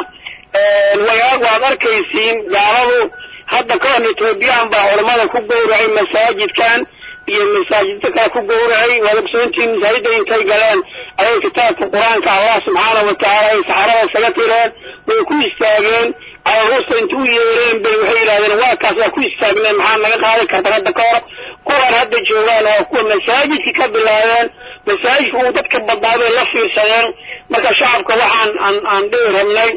way waad arkaysiin gaaladu hadda ka hor ethoobiyan baa culamada ku gowracay masaajidkan iyo masaajidda kale ku gowracay waad ogsoontiin masaajidda intay galeen ayay kitaabka qur-aanka allah subxaana watacaala ay saxarada isaga tireen way ku istaageen aruusta inta u yeereen bay waxay yidhahdeen waa kaas waa ku istaagneen maxaa naga qaadi karta hadda ka hor kuwan hadda joogaan oo kuwa masaajidka ka bilaabeen masaajidka uu dadka badnaa bay la fiirsadeen marka shacabka waxaan aan aan dhihi rabnay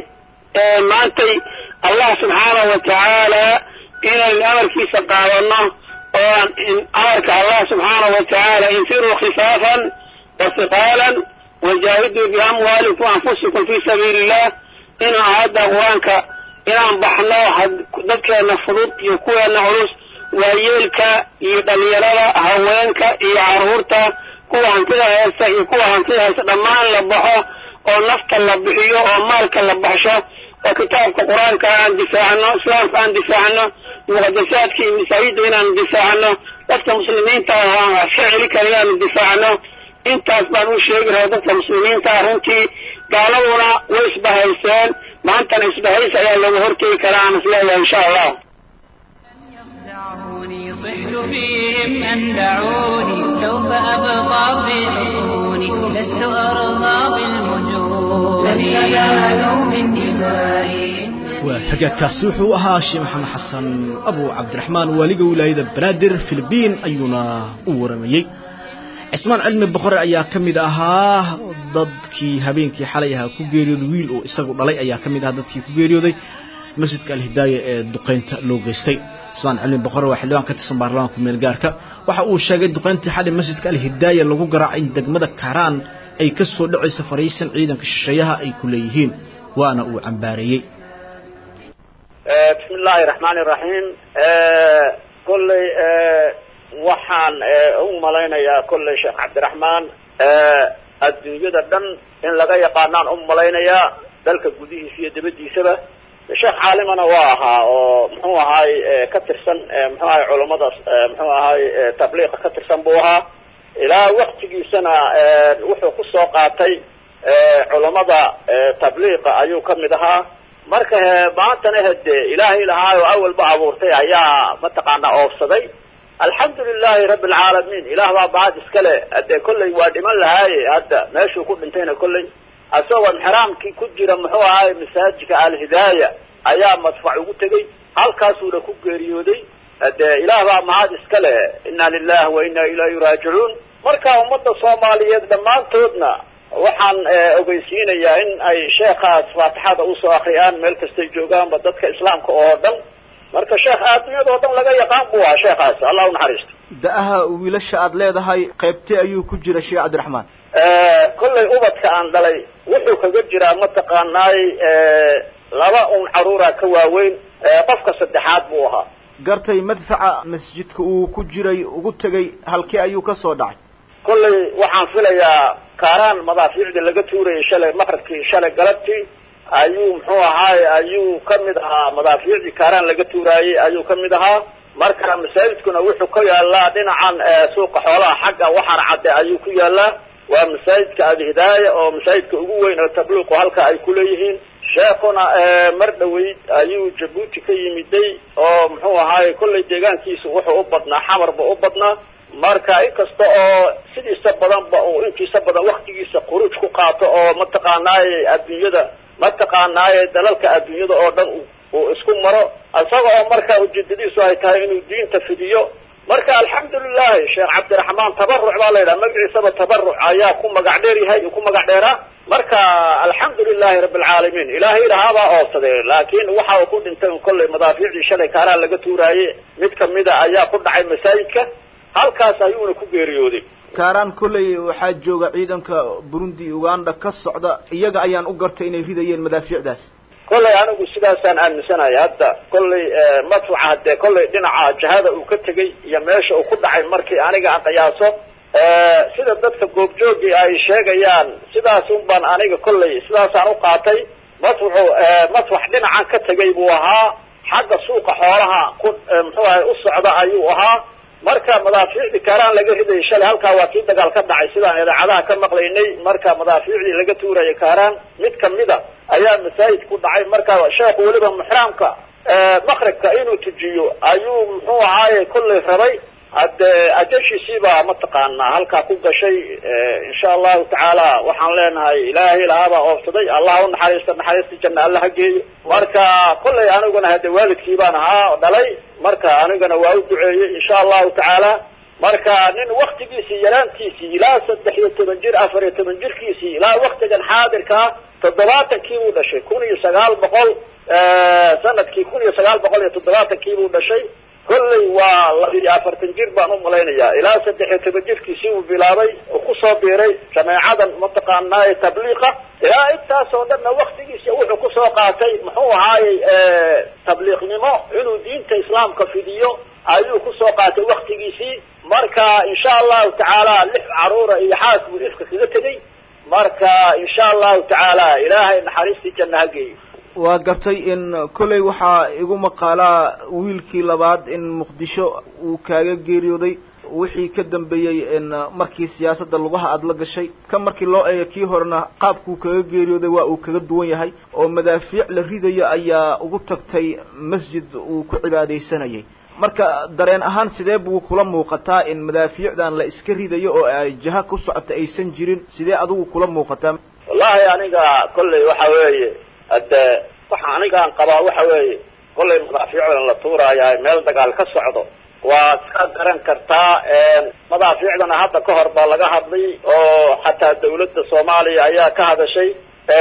maantay allah subxaana wa tacaala inaynu amarkiisa qaadano oo aan amarka allah subxaana wa tacaala infiruu khifaafan wa hiqaalan wajaahiduu biamwaalikum anfusikum fi sabiili illah inaan hadda qur-aanka inaan baxno dadkeena fudud iyo kuweena culus waayeelka iyo dhalinyarada haweenka iyo caruurta kuwa hantida haysta iyo kuwa hantida haysta dhammaan la baxo oo nafta la bixiyo oo maalka la baxsho oo kitaabka qur-aanka aan difaacno islaamka aan difaacno muqadasaadka iyo masaajidda inaan difaacno dadka muslimiinta aan iska celi kara inaanu difaacno intaas baan u sheegi raha dadka muslimiinta runtii gaaladuna way isbahayseen maantana isbahaysi ayaa looga hortegi karaa aan isleeyahay insha allah دعوني صحت فيهم أن دعوني سوف أبقى في حصوني لست أرضى بالمجون لن ينالوا من دمائي waa hagaagkaasi wuxuu ahaa sheekh maxamed xasan abu cabdiraxmaan waaliga wilaayada banaadir filibiin ayuuna u waramayey cismaan cilmi boqore ayaa ka mid ahaa dadkii habeenkii xalay ahaa ku geeriyooday wiil oo isagu dhalay ayaa ka mid ahaa dadkii ku geeriyooday masjidka alhidaaya ee duqaynta loo geystay cismaan cilmi boqore waa xildhibaan ka tirsan baarlamaanka meelgaarka waxa uu sheegay duqayntii xalay masjidka alhidaaya lagu garaacay in degmada kaaraan ay ka soo dhacaysa fariisan ciidanka shisheeyaha ay ku leeyihiin waana uu cambaareeyey bismi illaahi raxmaani raxiim kolley waxaan u malaynayaa kolley sheekh cabdiraxmaan adduunyada dhan in laga yaqaanaan u malaynayaa dalka gudihiisa iyo dibaddiisaba sheekh caalimana waa ahaa oo muxuu ahaay ka tirsan muxuu ahay culammada muxuu ahaay tabliiqa ka tirsan buu ahaa ilaa waktigiisana wuxuu kusoo qaatay culammada tabliiqa ayuu ka mid ahaa marka maantana hade ilaahay lahaayo awalba abuurtay ayaa mataqaanaa oofsaday alxamdu lilahi rabbi alcaalamiin ilaah baa bahad iskale hade kolley waa dhiman lahaaye hadda meeshuu ku dhintayna kolley isagoo xiraamkii ku jira muxuu ahaay masaajidka alhidaaya ayaa madfac ugu tegey halkaasuuna ku geeriyooday hade ilaah baa mahad iskale inna lilahi wa inna ilayhi raajicuun marka ummadda soomaaliyeed dhammaantoodna waxaan ogeysiinayaa in ay sheekaas faatixada usoo akriyaan meel kastay joogaanba dadka islaamka oo dhan marka sheekh adduunyada oo dhan laga yaqaan buu ahaa sheekaas allah u naxariisto da-aha wiilasha aada leedahay qaybtee ayuu ku jira sheekh cabdiraxmaan kollay ubadka aan dhalay wuxuu kaga jiraa mataqaanaay laba un caruura ka waaweyn qofka saddexaad buu ahaa gartay madfaca masjidka uu ku jiray ugu tegay halkee ayuu ka soo dhacay kollay waxaan filayaa kaaraan madaafiicda laga tuurayay shalay maqribkii shalay galabtii ayuu muxuu ahaay ayuu ka mid ahaa madaafiicdii kaaraan laga tuuraayey ayuu ka mid ahaa marka masaajidkuna wuxuu ka yaalaa dhinacan suuqa xoolaha xagga waxaana cadde ayuu ku yaalaa waa masaajidka alhidaaya oo masaajidka ugu weyn oo tabliiqu halka ay kuleeyihiin sheekuna mar dhaweyd ayuu jabuuti ka yimiday oo muxuu ahaay kollay deegaankiisu wuxuu u badnaa xamarba u badnaa marka inkasta oo sidiisa badanba uu intiisa badan waktigiisa khuruuj ku qaato oo mataqaanaaye adduunyada mataqaanaaye dalalka adduunyada oo dhan uu isku maro isaga oo marka ujeedadiisu ay tahay inuu diinta fidiyo marka alxamdulilahi sheekh cabdiraxmaan tabaruc baa la yidhaha magaciisaba tabaruc ayaa ku magac dheer yahay ku magac dheeraa marka alxamdu lilahi rabi alcaalamiin ilaahay ilahaabaa oobsaday laakiin waxa uu ku dhintay un kollay madaafiicdii shalay kaaraan laga tuuraaye mid kamida ayaa ku dhacay masaajidka halkaas ayuuna ku geeriyooday kaaraan kolley waxaa jooga ciidanka burundi uganda ka socda iyaga ayaan u gartay inay ridayeen madaafiicdaas kollay anigu sidaasaan aaminsanahay hadda kollay madfuca haddee kollay dhinaca jahada uu ka tegay iyo meesha uu ku dhacay markii aniga aan qiyaaso sida dadka goobjoogii ay sheegayaan sidaas un baan aniga kollay sidaasaan u qaatay madfucu madfax dhinacan ka tegay buu ahaa xagga suuqa xoolaha ku muxuu ahay u socda ayuu ahaa marka madaafiicdii kaaraan laga ridayay shalay halkaa waa kii dagaal ka dhacay sidaan idaacadaha ka maqlaynay marka madaafiicdii laga tuuraya kaaraan mid kamida ayaa masaajid ku dhacay marka sheekhu weliba muxraamka makribka inuu tujiyo ayuu muxuu ahaaye kollay rabay hadde ajashiisiibaa mataqaanaa halkaa ku gashay insha allahu tacaala waxaan leenahay ilaahay lahaabaa oobsaday allah u naxariista naxariista janna alla ha geeyo marka kollay aniguna hadde waalidkii baan ahaa dhalay marka anigana waa u duceeyey insha allahu tacaala marka nin waktigiisii yaraantiisii ilaa saddex iyo toban jir afar iyo toban jirkiisii ilaa waktigan xaadirkaa toddobaatankii buu dhashay kun iyo sagaal boqol sanadkii kun iyo sagaal boqol iyo toddobaatankii buu dhashay kollay waa labiyo afartan jir baan u malaynayaa ilaa saddex iyo toban jirkiisii uu bilaabay oo kusoo biiray jameecadan mataqaanaaye tabliiqa ilaa intaas oo dhanna waktigiisa wuxuu kusoo qaatay muxuu ahaayey tabliiqnimo inuu diinta islaamka fidiyo ayuu kusoo qaatay waktigiisii marka insha allahu tacaala lix caruura iyo xaas buu ifka kaga tegay marka insha allahu tacaala ilaahay naxariistii janna ha geeyo waa gartay in kolley waxaa igu maqaalaa wiilkii labaad in muqdisho uu kaaga geeriyooday wixii ka dambeeyey in markii siyaasadda lugaha aada la gashay ka markii loo eego kii horena qaabkuu kaga geeriyooday waa uu kaga duwan yahay oo madaafiic la ridayo ayaa ugu tagtay masjid uu ku cibaadaysanayay marka dareen ahaan sidee buu kula muuqataa in madaafiicdan la iska ridayo oo ay jaha ku socota aysan jirin sidee adigu kula muuqataa wallahi aniga kolley waxa weeye hadde waxa anigaan qabaa waxa weeye kollay madaafiicdan la tuuraayaa meel dagaal ka socdo waad ka garan kartaa madaafiicdana hadda ka hor baa laga hadlay oo xataa dawladda soomaaliya ayaa ka hadashay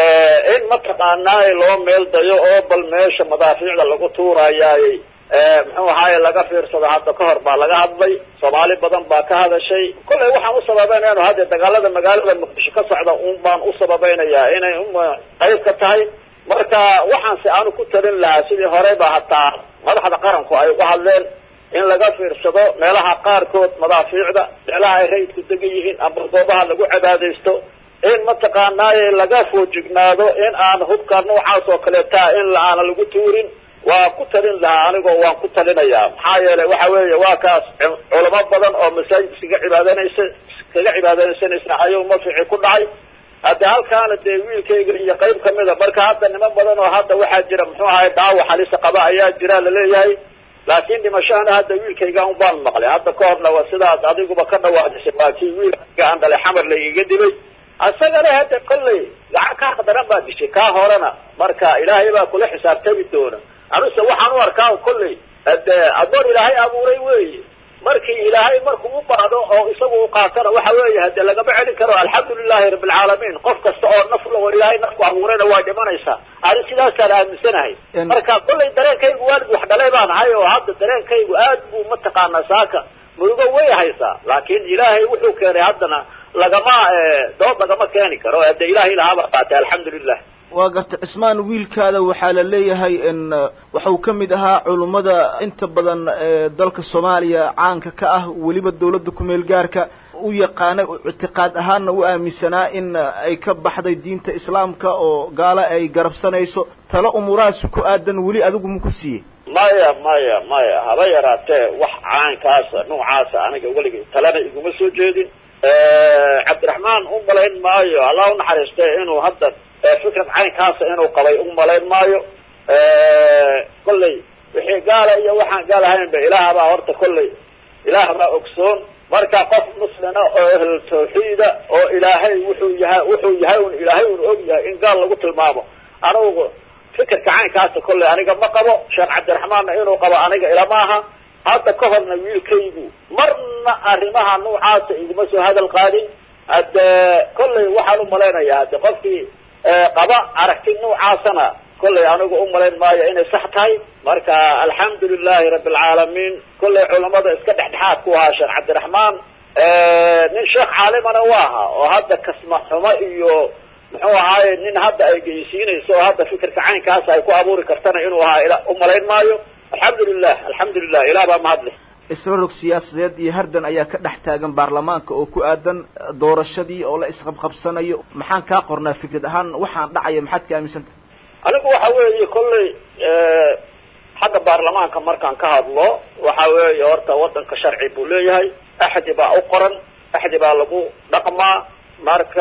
in mataqaanaaye loo meel dayo oo bal meesha madaafiicda lagu tuurayaay muxuu ahaaye laga fiirsado hadda ka hor baa laga hadlay soomaali badan baa ka hadashay kollay waxaan u sababeynayno hadde dagaalada magaalada muqdisho ka socda un baan u sababeynayaa inay qayb ka tahay marka waxaanse aanu ku talin lahaa sidii horeyba hataa madaxda qaranku ay uga hadleen in laga fiirsado meelaha qaarkood madaafiicda meelaha ay rayidku degan yihiin ama goobaha lagu cibaadaysto in mataqaanaaye laga foojignaado in aan hubka noocaas oo kaleeta in aana lagu tuurin waa ku talin lahaa anigoo waan ku talinayaa maxaa yeelay waxa weeye waa kaas culamo badan oo masaajid iskaga cibaadanaysa iskaga cibaadaysanaysa ayuu mafici ku dhacay hadde halkaana dee wiilkayga iyo qayb kamida marka hadda niman badan oo hadda waxaa jira muxuu ahay dhaawac halisa qaba ayaa jira laleeyahay laakiin dhimashahana hadda wiilkayga un baan maqlay hadda ka horna waa sidaad adiguba ka dhawaajisay waa kii wiilkayga aan dhalay xamar laygaga dilay isagana hadda kollay lacag kaa khadaran baa dishay kaa horena marka ilaahay baa kula xisaabtami doona anuse waxaan u arkaa kollay hade adoon ilaahay abuuray weeye markii ilaahay markuu u baahdo oo isagu u qaatana waxa weeye hade lagama celin karo alxamdu lilahi rabi alcaalamiin qof kasta oo nafla oo ilaahay nafku abuurayna waa dhimanaysaa ani sidaasaan aaminsanahay marka kollay dareenkaygu waalid wax dhalay baan ahay oo hadda dareenkaygu aad buu mataqaanaa saaka murugo way haysaa laakiin ilaahay wuxuu keenay haddana lagama dood lagama keeni karo hade ilahay lahaaba qaatay alxamdu lilah waa garta cismaan wiilkaada waxaa la leeyahay in waxau ka mid ahaa culummada inta badan ee dalka soomaaliya caanka ka ah weliba dawladda kumeel gaarka u yaqaanay ictiqaad ahaanna u aaminsanaa in ay ka baxday diinta islaamka oo gaalo ay garabsanayso talo umuurahaas ku aadan weli adigu maku siiyey maya maya maya haba yaraatee wax caankaasa noocaasa aniga weligay talena iguma soo jeedin cabdiraxmaan u malayn maayo allah unaxariiste inuu hadda fikrad caynkaasa inuu qabay u malayn maayo kollay wixii gaala iyo waxaan gaal ahaynba ilaah baa horta kollay ilaah baa ogsoon marka qof muslina oo ahl tawxiida oo ilaahay wuxuu yahay wuxuu yahay un ilaahay un og yahay in gaal lagu tilmaamo anugu fikirka caynkaasa kollay aniga ma qabo sheekh cabdiraxmaanna inuu qabo aniga ilama aha hadda ka horna wiilkaygu marna arrimaha noocaasa iguma soo hadal qaadin hadde kollay waxaan umalaynayaa hadde qofkii qaba aragti noocaasana kollay anigu umalayn maayo inay sax tahay marka alxamdu lilahi rabi alcaalamiin kollay culamada iska dhexdhexaad ku ahaa sheekh cabdiraxmaan nin sheekh caalimana u ahaa oo hadda kasma xumo iyo muxuu ahaaye nin hadda ay geysiinayso oo hadda fikirka caynkaas ay ku abuuri kartana inuu ahaa ila umalayn maayo alxamdu lilah alxamdu lilah ilah baa mahadle isrorog siyaasadeed iyo hardan ayaa ka dhex taagan baarlamaanka oo ku aadan doorashadii oo la isqabqabsanayo maxaan kaa qornaa fikrad ahaan waxaan dhacaya maxaad ka aaminsantah anigu waxa weeye kollay xagga baarlamaanka markaan ka hadlo waxa weeye horta waddanka sharci buu leeyahay axdi baa u qoran axdi baa lagu dhaqmaa marka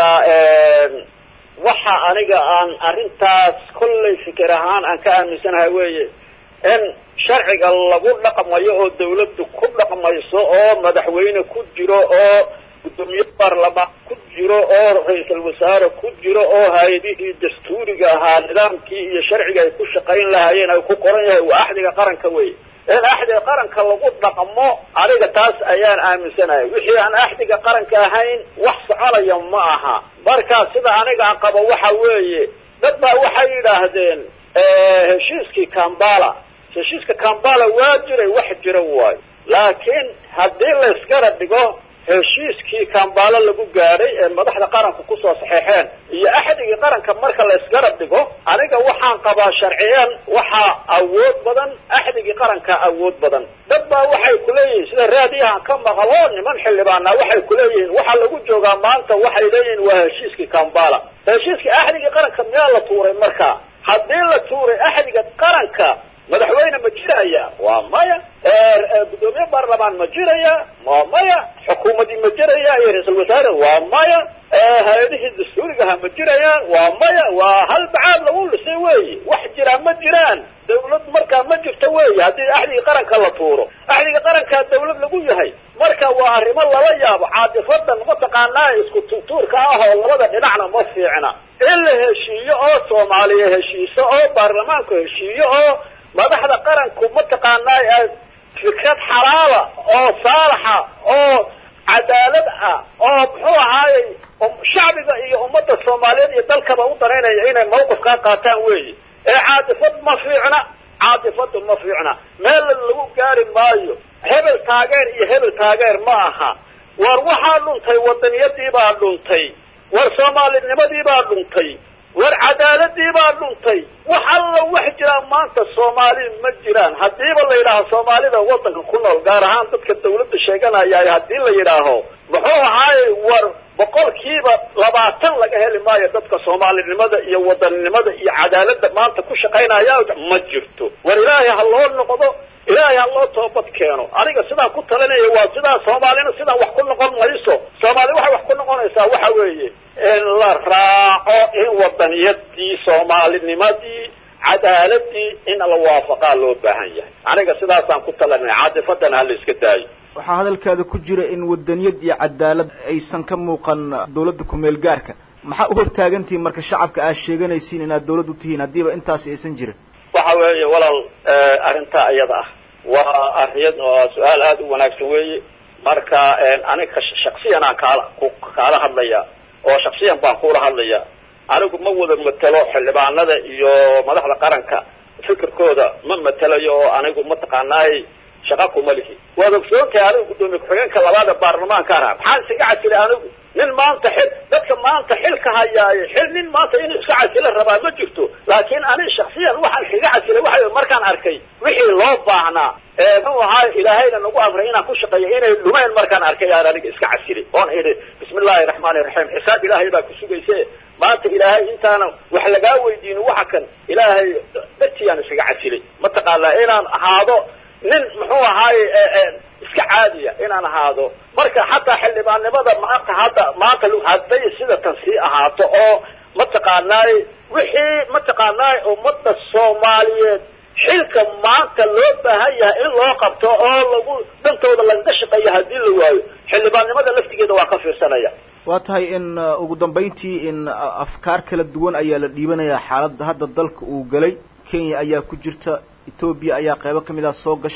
waxa aniga aan arrintaas kollay fikir ahaan aan ka aaminsanahay weeye in sharciga lagu dhaqmayo oo dawladdu ku dhaqmayso oo madaxweyne ku jiro oo guddoomiye baarlamaan ku jiro oo ra-iisul wasaare ku jiro oo hay-adihii dastuuriga ahaa nidaamkii iyo sharciga ay ku shaqayn lahaayeen ay ku qoran yahay waa axdiga qaranka wey in axdiga qaranka lagu dhaqmo aniga taas ayaan aaminsanahay wixii aan axdiga qaranka ahayn wax soconaya ma aha marka sida aniga aan qabo waxa weeye dad baa waxay yidhaahdeen heshiiskii kambala heshiiska kambala waa jiray wax jira waayo laakiin haddii la iskara dhigo heshiiskii kambala lagu gaadhay ee madaxda qaranka kusoo saxeexeen iyo axdigii qaranka marka la isgarab dhigo aniga waxaan qabaa sharciyan waxaa awood badan axdigii qaranka awood badan dad baa waxay kuleeyihiin sida raadiyahan ka maqlo niman xildhibaana waxay kuleeyihiin waxaa lagu joogaa maanta waxay leeyihiin waa heshiiskii kambala heshiiskii axdigii qaranka miyaa la tuuray marka haddii la tuuray axdiga qaranka madaxweyne ma jiraya waa maya guddoomiye baarlamaan ma jiraya waa maya xukuumadii ma jiraya iyo ra-iisul wasaare waa maya hay-adihii dastuurigaha ma jirayaan waa maya waa hal bacaad lagu lisay weyi wax jiraa ma jiraan dawlad markaa ma jirto weyi haddii axdigii qaranka la tuuro axdiga qarankaa dawlad lagu yahay marka waa arrimo lala yaabo caadifadan mataqaanaa isku tuurtuurka ah oo labada dhinacna ma fiicna in la heshiiyo oo soomaaliya heshiiso oo baarlamaanku heshiiyo oo madaxda qaranku mataqaanaa fikrad xalaala oo saalaxa oo cadaalad ah oo muxuu ahaayey shacbiga iyo ummadda soomaaliyeed iyo dalkaba u danaynaya inay mawqifkaa qaataan weyi ee caadifad ma fiicna caadifadu ma fiicna meel lagu gaari maayo hebel taageer iyo hebel taageer ma aha war waxaa dhuntay wadaniyadii baa dhuntay war soomaalinimadii baa dhuntay war cadaaladii baa dhuntay wax alla wax jiraa maanta soomaali ma jiraan haddiiba la yidhaaho soomaalida waddanka ku nool gaar ahaan dadka dawladda sheeganaya haddii la yidhaaho muxuu ahaayey war boqolkiiba labaatan laga heli maayo dadka soomaalinimada iyo wadaninimada iyo cadaaladda maanta ku shaqaynaya ma jirto war ilaahay ha loo noqdo ilaahay ha loo toobad keeno aniga sidaan ku talinaya waa sidaa soomaalina sidaan wax ku noqon mayso soomaali waxay wax ku noqonaysaa waxa weeye in la raaco in wadaniyadii soomaalinimadii cadaaladii in la waafaqaa loo baahan yahay aniga sidaasaan ku talinaya caadifadana hala iska daayo waxaa hadalkaada ku jira in wadaniyad iyo cadaalad aysan ka muuqan dawladda kumeel gaarka maxaa u hortaagantihiin marka shacabka aad sheeganaysiin inaad dawlad u tihiin haddiiba intaasi aysan jirin waxa weeye walaal arrintaa iyada ah waa ariyad waa su-aal aada u wanaagsan weeye marka aniga shaksiyan aan kaala kaala hadlaya oo shaksiyan baan kula hadlaya anigu ma wada matelo xildhibaanada iyo madaxda qaranka fikirkooda ma matelayo oo anigu mataqaanaay shaqa kuma lihi waad ogsoontahay anigu guddoomiye ku-xigeenka labaada baarlamaanka aha maxaan isaga casilay anigu nin maanta xil dadka maanta xilka hayaaye xil nin maanta inuu iska casilo rabaa ma jirto laakiin ani shaksiyan waxaan kaga casilay waxa markaan arkay wixii loo baahnaa muxuu ahaa ilaahayna nagu amray inaan ku shaqeeyo inay dhumeen markaan arkay aan aniga iska casilay oon idhi bismi illaahi raxmaani raxiim xisaab ilaahay baa ku sugayse maanta ilaahay intaana wax lagaa weydiinin waxa kan ilaahay dartiyaan iskaga casilay mataqaanaa inaan ahaado nin muxuu ahaaye iska caadiya inaan ahaado marka xataa xildhibaannimada maanta hadda maanta hadday sida tan sii ahaato oo mataqaanaay wixii mataqaanaay ummadda soomaaliyeed xilka maanta loo baahan yahay in loo qabto oo lagu dantooda lagaga shaqeeyo haddii la waayo xildhibaannimada laftigeeda waa ka fiirsanaya waa tahay in ugu dambayntii in afkaar kala duwan ayaa la dhiibanayaa xaaladda hadda dalka uu galay kenya ayaa ku jirta etoobiya ayaa qeybo ka mid ah soo gashay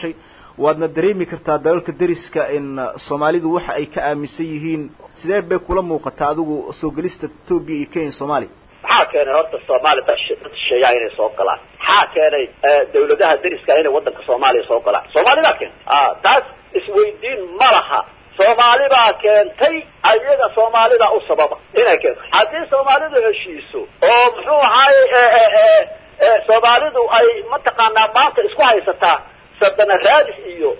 waadna dareemi kartaa dalalka deriska in soomaalidu waxa ay ka aaminsan yihiin sidee bay kula muuqataa adigu soo gelista etoobiya iyo kenya soomaaliya maxaa keenay horta soomaaliya dad shisheeyaa inay soo galaan maxaa keenay dawladaha deriska inay waddanka soomaaliya soo galaan soomaalidaa keentay taas isweydiin ma laha soomaali baa keentay ayaga soomaalida u sababa inay keento haddii soomaalidu heshiiso oo muxuu ahaaye soomaalidu ay mataqaanaa maanta isku haysataa sadana raadis iyo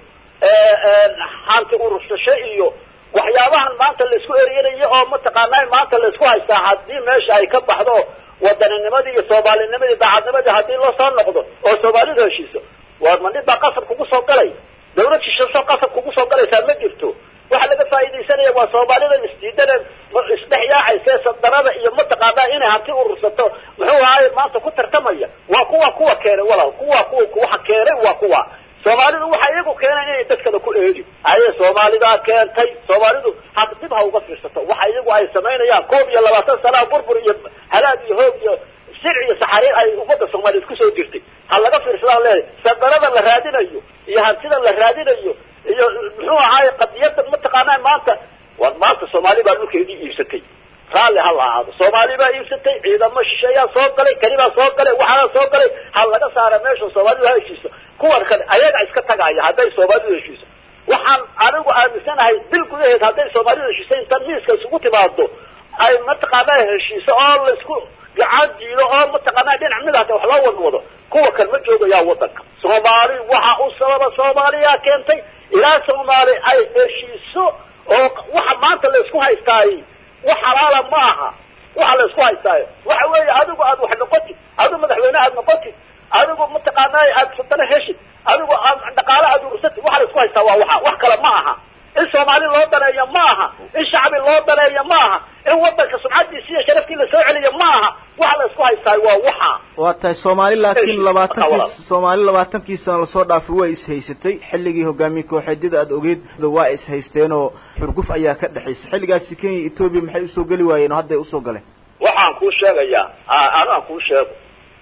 hanti urursasho iyo waxyaabahan maanta laisku erinayo oo mataqaanaa maanta laisku haystaa haddii meesha ay ka baxdo wadaninnimadii iyo soomaalinimadii daacadnimadii haddii loo soo noqdo oo soomaalidu heshiiso war ma nin baa qasab kugu soo galay dawlad shisheso qasab kugu soo galaysaa ma jirto waxa laga faa'iidaysanaya waa soomaalida isdiidane isdhex yaacayse sadanada iyo mataqaanaa inay hanti urursato muxuu ahaay maanta ku tartamaya waa kuwa kuwa keenay walaal kuwa kuwa waxa keenay waa kuwa soomaalidu waxa iyagu keenay inay dadkada ku eedi aye soomaalidaa keentay soomaalidu ha dib ha uga fiirsato waxa iyagu ay samaynayaan koob iyo labaatan sanaa burbur iyo halaag iyo hoog iyo sir iyo saxariir ay ummadda soomaaliyeed kusoo jirtay ha laga fiirsadaan leedahay sadanada la raadinayo iyo hantida la raadinayo iyo muxuu ahaaye qadiyada mataqaanaa maanta war maanta soomaali baa dhulkeedii iibsatay raalli ha la ahaado soomaali baa iibsatay ciidamo shisheeyaa soo galay kani baa soo galay waxaa soo galay ha laga saara meesha soomaalidu ha heshiiso kuwan kale ayaga iska tagaaya hadday soomaalidu heshiiso waxaan anigu aaminsanahay bil gudaheed hadday soomaalidu heshiiso intan miiska isugu timaado ay mataqaanaa heshiiso oo laisku gacan jiido oo mataqaanaa dhinac mid hata wax loo wada wado kuwa kan ma joogayaa waddanka soomaali waxa u sababa soomaaliyaa keentay ilaa soomaali ay heshiiso oo waxa maanta laisku haystaay wax xalaala ma aha waxa laisku haystaayo waxa weeye adigu aad wax noqotid adigu madaxweyne aad noqotid adigu mataqaanaa aad sudano heshid adigu aad dhaqaale aad urursatid waxa laisku haystaa waa waxa wax kale ma aha in soomaali loo daneeyo ma aha in shacbi loo daneeyo ma aha in waddanka sumcadiisi iyo sharafkii lasoo celiyo ma aha waxa la isku haystaayo waa waxa waa tahay soomaali laakiin labaatankii soomaali labaatankii sano lasoo dhaafay waa ishaysatay xilligii hogaamiye kooxeedyada aad ogeed waa ishaysteen oo xurguf ayaa ka dhexaysay xilligaasi kenya etoobiya maxay usoo geli waayeen oo hadday usoo galeen waxaan kuu sheegayaa anaan kuu sheego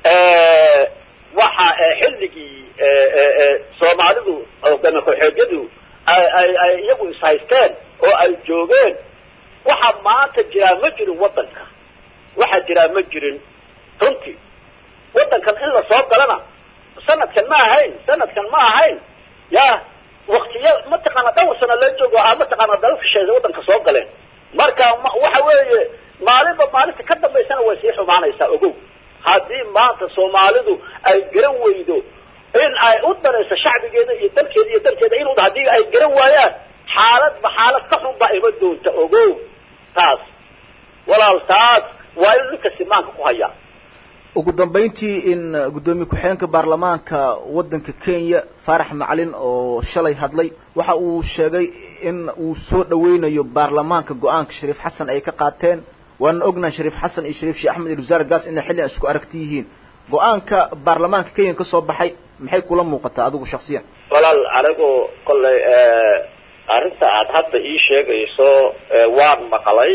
waxa xilligii soomaalidu hogaamiye kooxeedyadu ay ay ay iyagu ishaysteen oo ay joogeen waxa maanta jiraa ma jirin waddanka waxa jiraa ma jirin runtii waddankan in lasoo galana sanadkan ma ahayn sanadkan ma ahayn ya waktiya mataqaana dhowr sano la joogo a mataqaana dalka shisheeye waddanka soo galeen marka waxa weeye maalinba maalinta ka dambaysana way sii xumaanaysaa ogow haddii maanta soomaalidu ay garan weydo in ay u danayso shacbigeeda iyo dalkeeda iyo dalkeeda in haddii ay garan waayaan xaaladba xaalad ka xun baa ima doonta ogow taas walaal taas waa in ninka simaanka ku hayaa ugu dambayntii in guddoomiye ku-xigeenka baarlamaanka waddanka kenya faarax macalin oo shalay hadlay waxa uu sheegay in uu soo dhaweynayo baarlamaanka go-aanka shariif xasan ay ka qaateen waana ognahay shariif xasan iyo shariif sheekh axmed ilwasaar gaas inay xilli isku aragti yihiin go-aanka baarlamaanka kenya ka soo baxay maxay kula muuqataa adigu shaksiyan walaal anigu kollay arrinta aad hadda ii sheegayso waan maqlay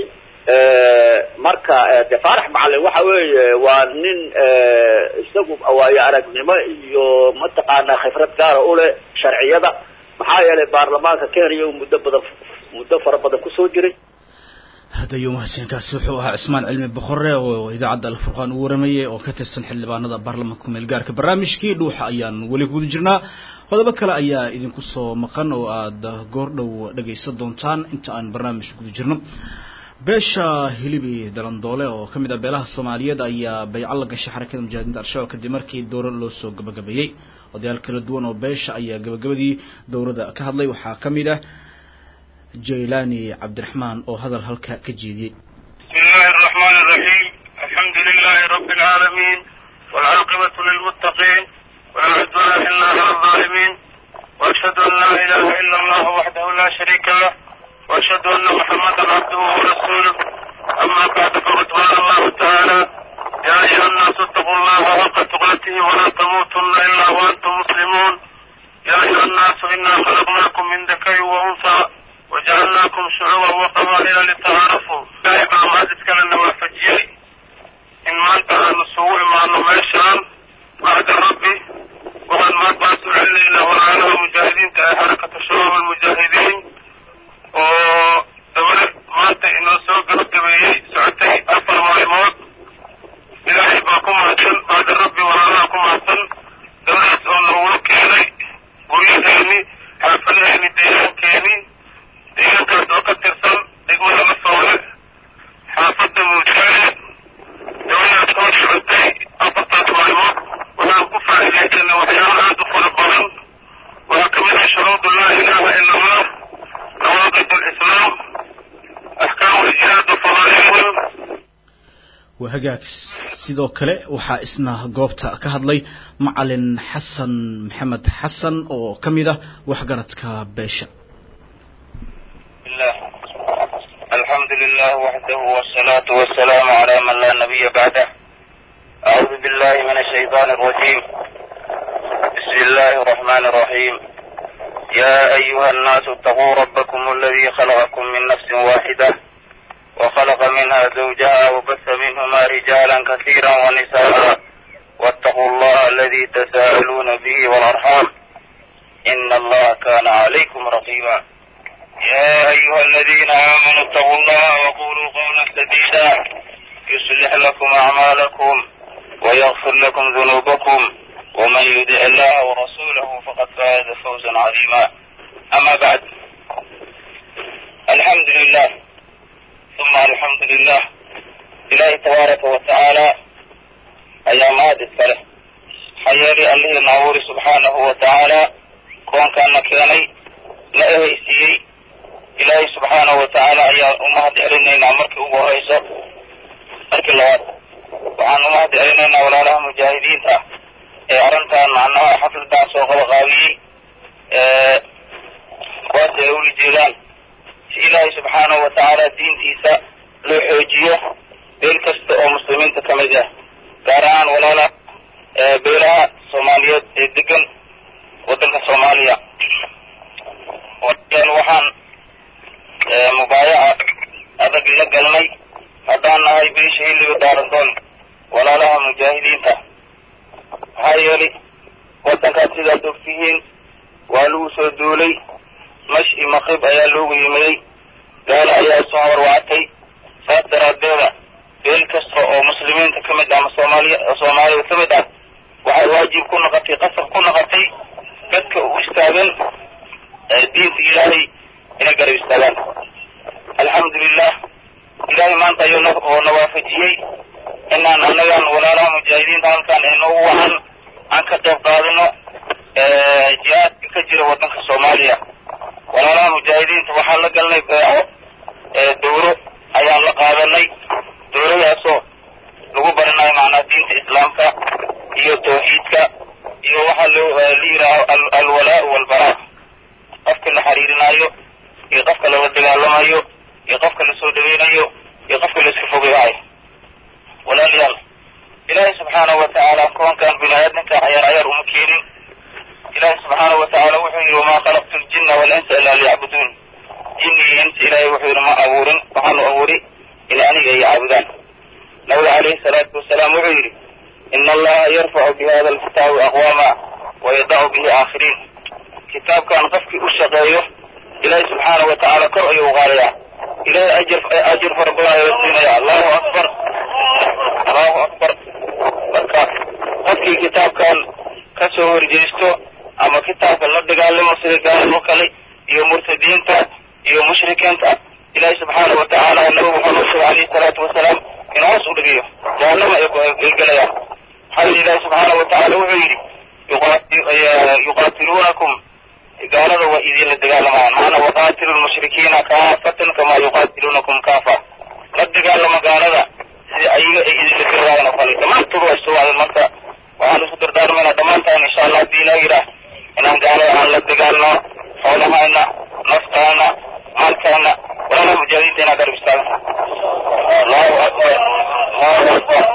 marka de faarax macalin waxa weeye waa nin isagu waayo aragnimo iyo mataqaanaa khibrad gaara u leh sharciyada maxaa yeelay baarlamaanka kenya uu muddo badan muddo fara badan kusoo jiray hadayo mahadsankaasi wuxuu ahaa cismaan cilmi boqore oo idaacadda alfurqaan uu waramayay oo ka tirsan xildhibaanada baarlamaanka kumeel gaarka barnaamijkii dhuuxa ayaan weli guda jirnaa qodobo kale ayaa idinku soo maqan oo aada goordhow dhegaysan doontaan inta aan barnaamij guda jirno beesha hilibi dalandoole oo ka mid ah beelaha soomaaliyeed ayaa bayco la gashay xarakada mujaahidiinta al-shabaab kadib markii dowro loo soo gabagabeeyey odayaal kala duwan oo beesha ayaa gabagabadii dowrada ka hadlay waxaa ka mid ah jaylani cabdiraxmaan oo hadal halka ka jeediyey بسم الله الرحمن الرحيم الحمد لله رب العالمين والعاقبة للمتقين ولا عدوان إلا على الظالمين وأشهد أن لا إله إلا الله وحده لا شريك له وأشهد أن محمدا عبده ورسوله أما بعد فقد قال الله تعالى يا أيها الناس اتقوا الله حق تقاته ولا تموتن إلا وأنتم مسلمون يا أيها الناس إنا خلقناكم من ذكر وأنثى وجعلناكم شعوبا وقبائل لتعارفوا لا يبقى ما تتكلم وافجيري إن ما أنت أهل السوء مع النميشان بعد ربي وقد ما باسوا علينا وعلى مجاهدين waa hagaag sidoo kale waxaa isna goobta ka hadlay macalin xasan maxamed xasan oo ka mid ah waxgaradka beesha الله الحمد لله وحده والصلاة والسلام على من لا نبي بعده أعوذ بالله من الشيطان الرجيم بسم الله الرحمن الرحيم يا أيها الناس اتقوا ربكم الذي خلقكم من نفس واحدة وخلق منها زوجها وبث منهما رجالا كثيرا ونساء واتقوا الله الذي تساءلون به والأرحام إن الله كان عليكم رقيبا يا أيها الذين آمنوا اتقوا الله وقولوا قولا سديدا يصلح لكم أعمالكم ويغفر لكم ذنوبكم ومن يدع الله ورسوله فقد فاز فوزا عظيما أما بعد الحمد لله ثم الحمد لله إلهي تبارك وتعالى أيام هذه الصلاة حيالي الله نعور سبحانه وتعالى كون كان كياني لا إهيسيي ilaahay subxaanahu watacaala ayaan u mahad celinaynaa markii ugu horeyso markii labaad waxaan u mahad celinaynaa walaalaha mujaahidiinta ee arrintan macnaha xafladan soo qabaqaabiyey kuwaas ay ula jeedaan si ilaahay subxaanahu watacaala diintiisa loo xoojiyo beel kasta oo muslimiinta ka mid ah gaar ahaan walaala beelaha soomaaliyeed ee degan waddanka soomaaliya waxaan mubaayaca adag la galnay haddaan nahay beesha xilliga daarandoon walaalaha mujaahidiinta maxaa yeelay waddankaas sidaad ogtihiin waa lagu soo duulay mash i maqrib ayaa loogu yimiday gaalo ayaa soo horwactay saas daraaddeeda beel kasta oo muslimiinta ka mid ah ama soomaaliya soomaalida ka mid ah waxay waajib ku noqotay qasab ku noqotay dadka u istaagan diinta ilaahay inay garab istaagaan alxamdulilah ilaahay maanta ayuu oo na waafajiyey inaan annagan walaalaha mujaahidiinta halkan ee noogu wacan aan ka qayb qaadino jihaadka ka jira waddanka soomaaliya walaalaha mujaahidiinta waxaan la galnay beeco dowro ayaan la qaadanay dowradaasoo lagu baranayo macnaa diinta islaamka iyo tawxiidka iyo waxaa loo la yidhaaho alwalaa walbaraa qofka la xiriirinaayo iyo qofka lala dagaalamayo iyo qofka lasoo dhaweynayo iyo qofka la iska fogeeyayo walaalayaal ilaahay subxaanahu watacaala koonkan bini aadamka cayaar cayaar uma keenin ilaahay subxaanahu watacaala wuxuu yidhi wamaa khalaqtu ljinna walinsa ilaa liyacbuduun jinni iyo insa ilaahay wuxuu yidhi ma abuurin waxaanu abuuri in aniga ay caabudaan nabiga calayhi salaatu wasalaam wuxuu yidhi ina allaha yarfacu bi hada alkitaabi aqwaama wayadacu bihi aakhiriin kitaabkan qofkii u shaqeeyo ilaahay subxaanahu watacaala kor ayuu qaadayaa ilaahay ajir ajir fara badan ayuu siinaya allahu akbar allahu akbar marka qofkii kitaabkan ka soo horjeesto ama kitaabka la dagaalamo sida gaalimo kale iyo murtadiinta iyo mushrikiinta ilaahay subxaanahu watacaala nabi muxamed sal alayhi salaatu wasalaam in hoos u dhigayo jahannama ay gelayaan maxaa yidhi ilaahay subxaanahu watacaala wuxuu yidhi yuqaatiluunakum gaalada waa idinla dagaalamayaan maana waqaatilu lmushrikiina kaafatan kamaa yuqaatiluunakum kaafa la dagaalama gaalada sida ayaga ay idinla dagaalayan oo kale dhammaantood waa istuwaadan marka waxaan isku dardaarmaynaa dhammaantaan insha allah haddii ilaa yidhaah inaan gaalada aan la dagaalno xoolahayna naftaana maalkaana walaalaha mujaahidiinta inaan garab istaagan allahu akbar allahu akbar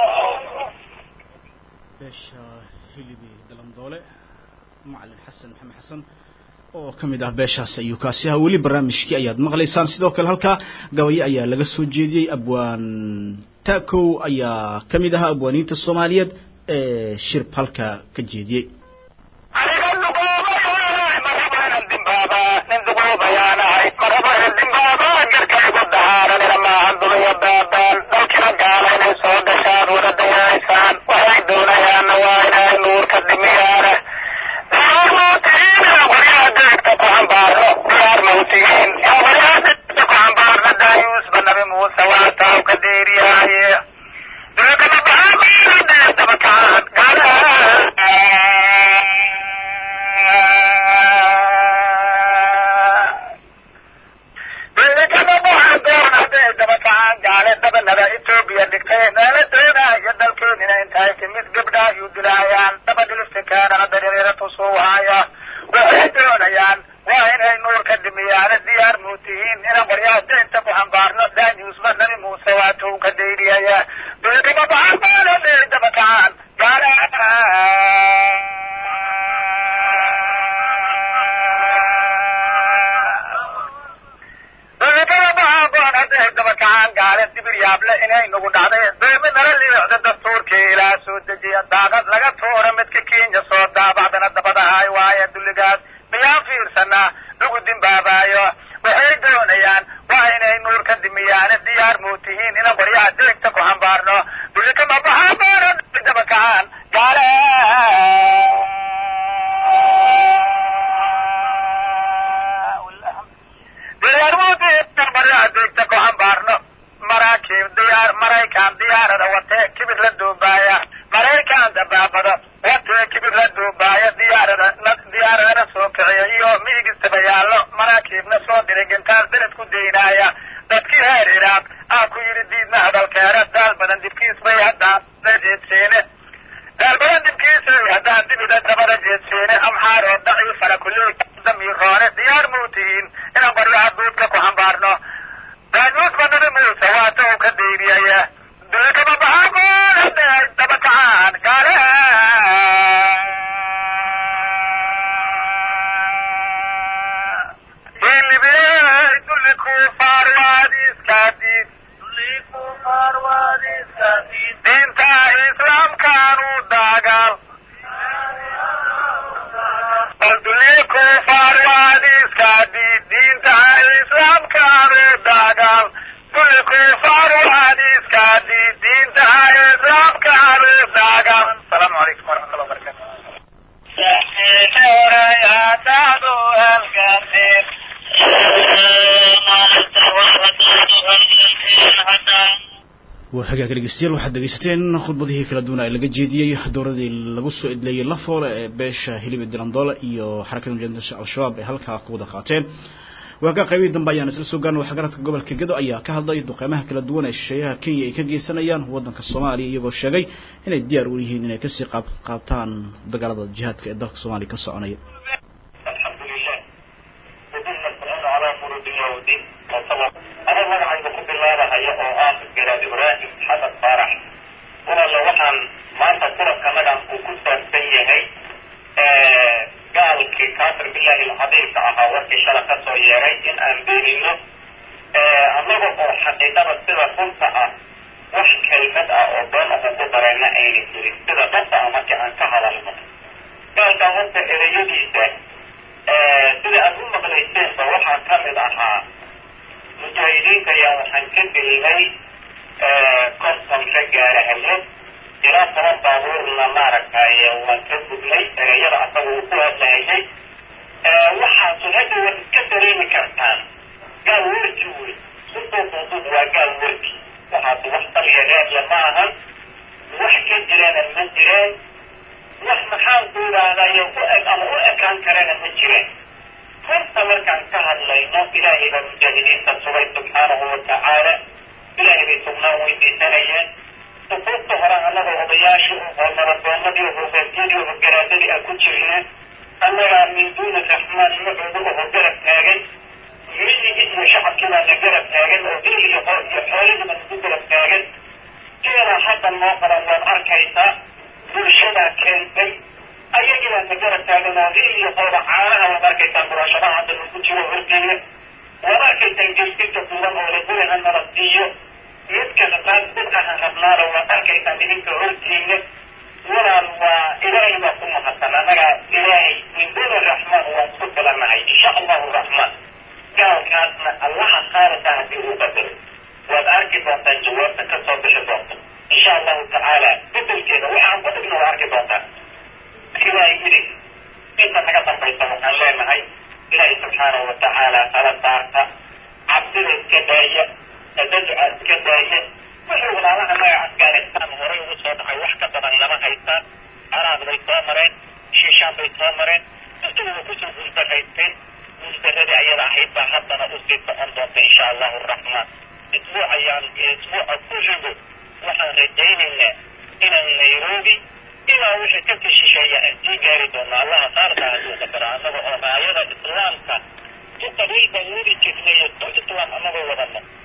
beesha hilibi dalandoole macalin xasan maxamed xasan oo ka mid ah beeshaas ayuu kaasi ahaa weli barnaamijkii ayaad maqlaysaan sidoo kale halkaa gabayo ayaa laga soo jeediyey abwaan takow ayaa ka mid ahaa abwaaniinta soomaaliyeed ee shirb halka ka jeediyey gaale dabanada etoobiya dhigtay meelo waatuu ka dayriyaya dulkama baxaana deerdabakacaan gaala dabakacaan gaale dibir yaable inay nagu dhacday deemi nala liicda dastuurkii ilaa soo dejiya daaqad laga tuura midka kenya soo daabacdana dabadahay waaye dulligaas miyaan fiirsanaa lagu dimbaabaayo waxay doonayaan waa inay nuur ka dimiyaane diyaar muu tihiin ina qoryaha deegta ku hambaarno dullikama baxaamaana dabakacaan gaale deegta ku hambaarno maraakiib diyaar maraykan diyaarada watee kibir la duubaaya maraykan dabaabada watee kibir la duubaaya diyaarada diyaaradana soo kiciya iyo miigistaba yaallo maraakiibna soo diray gintaar beled ku daynaaya dadkii heer iraaq aa ku yidhi diidna hadalkeena daal badan dibkiis bay haddaan la jeedseene daal badan dibkiisay haddaan dibida dabada jeedseene amxaaroo daciifana kulley damiiroone diyaar muu tihiin inaan qoryaha duudka ku hambaarno daanuusba nabi muuse waata uu ka dayriyaya dulkama baxaagoon hadday dabakacaan gaale hilibey dulli kufaar waadiiskaadiid diinta islaamkaanu daagaal bal dulli kufaar waadiiskaadiid diinta islaamkaanu daagaal dulli kufaar waadiiskaadiid diinta islaamkaanu daagaal asalaamu calaykum waraxmatullah wabarakatu waa hagaag dhegeystayaal waxaad dhegeysateen khudbadihii kala duwan ee laga jeediyey dowladii lagu soo edleeyey lafoole ee beesha hiliba dilandoole iyo xarakada mujaahidinta al-shabaab ay halkaa ku wada qaateen waagaa qaybihii dambe ayaan isla soo gaarna waxgaradka gobolka gedo ayaa ka hadlay duqeymaha kala duwan ee shisheeyaha kenya ay ka geysanayaan waddanka soomaaliya iyagoo sheegay inay diyaar u yihiin inay kasii qaab qaabtaan dagaalada jihaadka ee dalka soomaaliya ka soconaya anaa magacayga ku bilaabahaya oo ah garaad ibraahim xasan faarax walaala waxaan maanta kulankanagan uu ku saabsan yahay gaalkii kaafir billahi alcadiimka ahaa warkii shala ka soo yeeray in aan beenino annaga oo xaqiiqada sida runta ah wax kelmad ah oo been ugu ku darayna ayna jirin sida dhabta ah markii aan ka hadalno gaalkan horta ereyadiisa sida aad u maqlayseenba waxaa ka mid ahaa mujaahidiinta ayaa waxaan ka gelinay konton ka gaara habeen ilaa toban baabuurna maaragtay waan ka gudnay ereyada asaga uu ku hadlahayay waxaasu hadda waad iska dareemi kartaan gaal werki wey suduuduudud waa gaal werki waxaasu wax taliya reebla ma ahan wax ka jirana ma jireen wax maxaan ku idhaahdayo u eg ama u ekaan karana ma jireen runta markaan ka hadlayno ilaahay baa mujaahidiinta sugay subxaanahu watacaala ilaahay bay sugnaan weydiisanayeen sufuufta hore annaga odayaasha oo nabaddoonadii oo hogaantiyadii oo garaadadii aan ku jirneen annagaa min duuni raxmaan magooda oo garab taagan miyigii iyo shacabkii baa na garab taagan oo dil iyo qor iyo xoolihii baa nagu garab taagan sidanaa hadda noo qaban waad arkaysaa bulshadaa keentay ayagii baa na garab taagan oo dil iyo qooda caanaha waad arkaysaan buraashadaha hadda nagu jiro horteeda waad arkaysaan geystinka duuban oo la guri ha nala siiyo midka qaad bidcaha rabnaada waad arkaysaan idinka horteeda walaal waa ilaahay baa ku mahadsan annagaa ilaahay min duuni raxmaan waan isku filanahay insha allahu raxmaan gaalkaasna allaha qaaliqa haddii uu qadaro waad arki doontaan jawaabta ka soo bixi doonta insha allahu tacaala bedelkeeda waxaan ku dhigna waa arki doontaan ilaahay yidhi inta naga dambaysa waxaan leenahay ilaahay subxaanahu watacaala kala saarta cabsida iska daaya tadajca iska daaya wixii walaalaha naga afgaanistaan horay ugu soo dhacay wax ka badan lama haystaan caraab bay soo mareen shiishaan bay soo mareen intuba kusoo guuldarraysteen guuldarradii ayada ahayd baa haddana usii socon doonta insha allahu raxmaan isbuuc ayaan isbuuca ku rigo waxaan rajaynaynaa inaan nairobi ilaa wixii kasii shisheeya aan sii gaari doono allaha qaarka hadduu qadaro annaga oo raayada islaamka si qabiil baan weli jirnay islaam annagoo wadano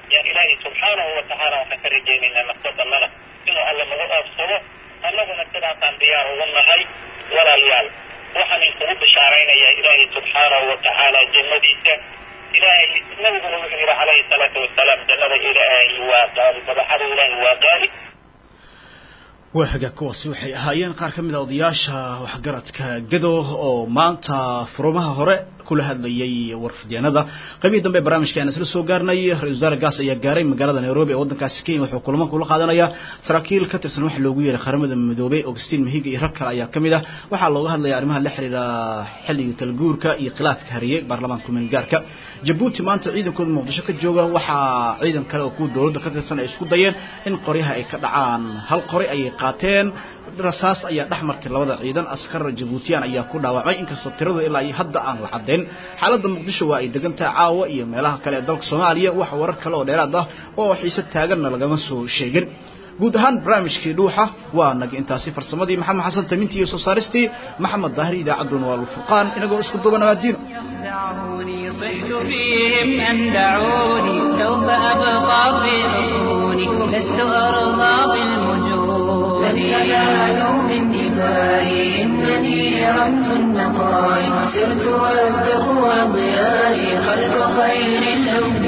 yaan ilaahay subxaanahu watacaala waxaan ka rajaynaynaa nafsadannada inuu alla nagu oobsado annaguna sidaasaan diyaar ugu nahay walaalayaal waxaan inkugu bishaaraynayaa ilaahay subxaanahu watacaala jannadiisa ilaahay nabiguna wuxuu yidhi calayhi salaatu wasalaam jannada ilaahay waa qaali madaxada ilaahay waa qaali waa hagaag kuwaasi waxay ahaayeen qaar ka mid a odayaasha waxgaradka gado oo maanta furumaha hore kula hadlayay warfidyaanada qaybihii dambe barnaamijka aan isla soo gaarnay ra-isul wasaare gaas ayaa gaaray magaalada nairobi ee waddankaasi kenya wuxuu kulamo kula qaadanaya saraakiil ka tirsan waxa loogu yeeray qaramada midoobay augustin mahiga iyo rag kale ayaa ka mid ah waxaa looga hadlaya arrimaha la xiriira xilliga kala guurka iyo khilaafka hariyey baarlamaanka kumeel gaarka jabuuti maanta ciidankooda muqdisho ka jooga waxaa ciidan kale oo kuwa dowladda ka tirsan ay isku dayeen in qoryaha ay ka dhacaan hal qori ayay qaateen rasaas ayaa dhex martay labada ciidan askar jabuutiyaan ayaa ku dhaawacmay inkastoo tiradu ilaa iyo hadda aan la caddayn xaaladda muqdisho waa ay degan tahay caawa iyo meelaha kale ee dalka soomaaliya wax warar kale oo dheeraad ah oo xiise taaganna lagama soo sheegin guud ahaan barnaamijkii dhuuxa waa naga intaasi farsamadii maxamed xasan tamintii iyo soo saaristii maxamed daahir idaacadduna waa lfurqaan inagoo isku duban abaadiino يخدعوني صحت فيهم أن دعوني سوف أبقى في حصوني لست أرضى بالمجون لن ينالوا من دمائي إنني رمز النقاء سرت والتقوى ضيائي خلف خير الأنبياء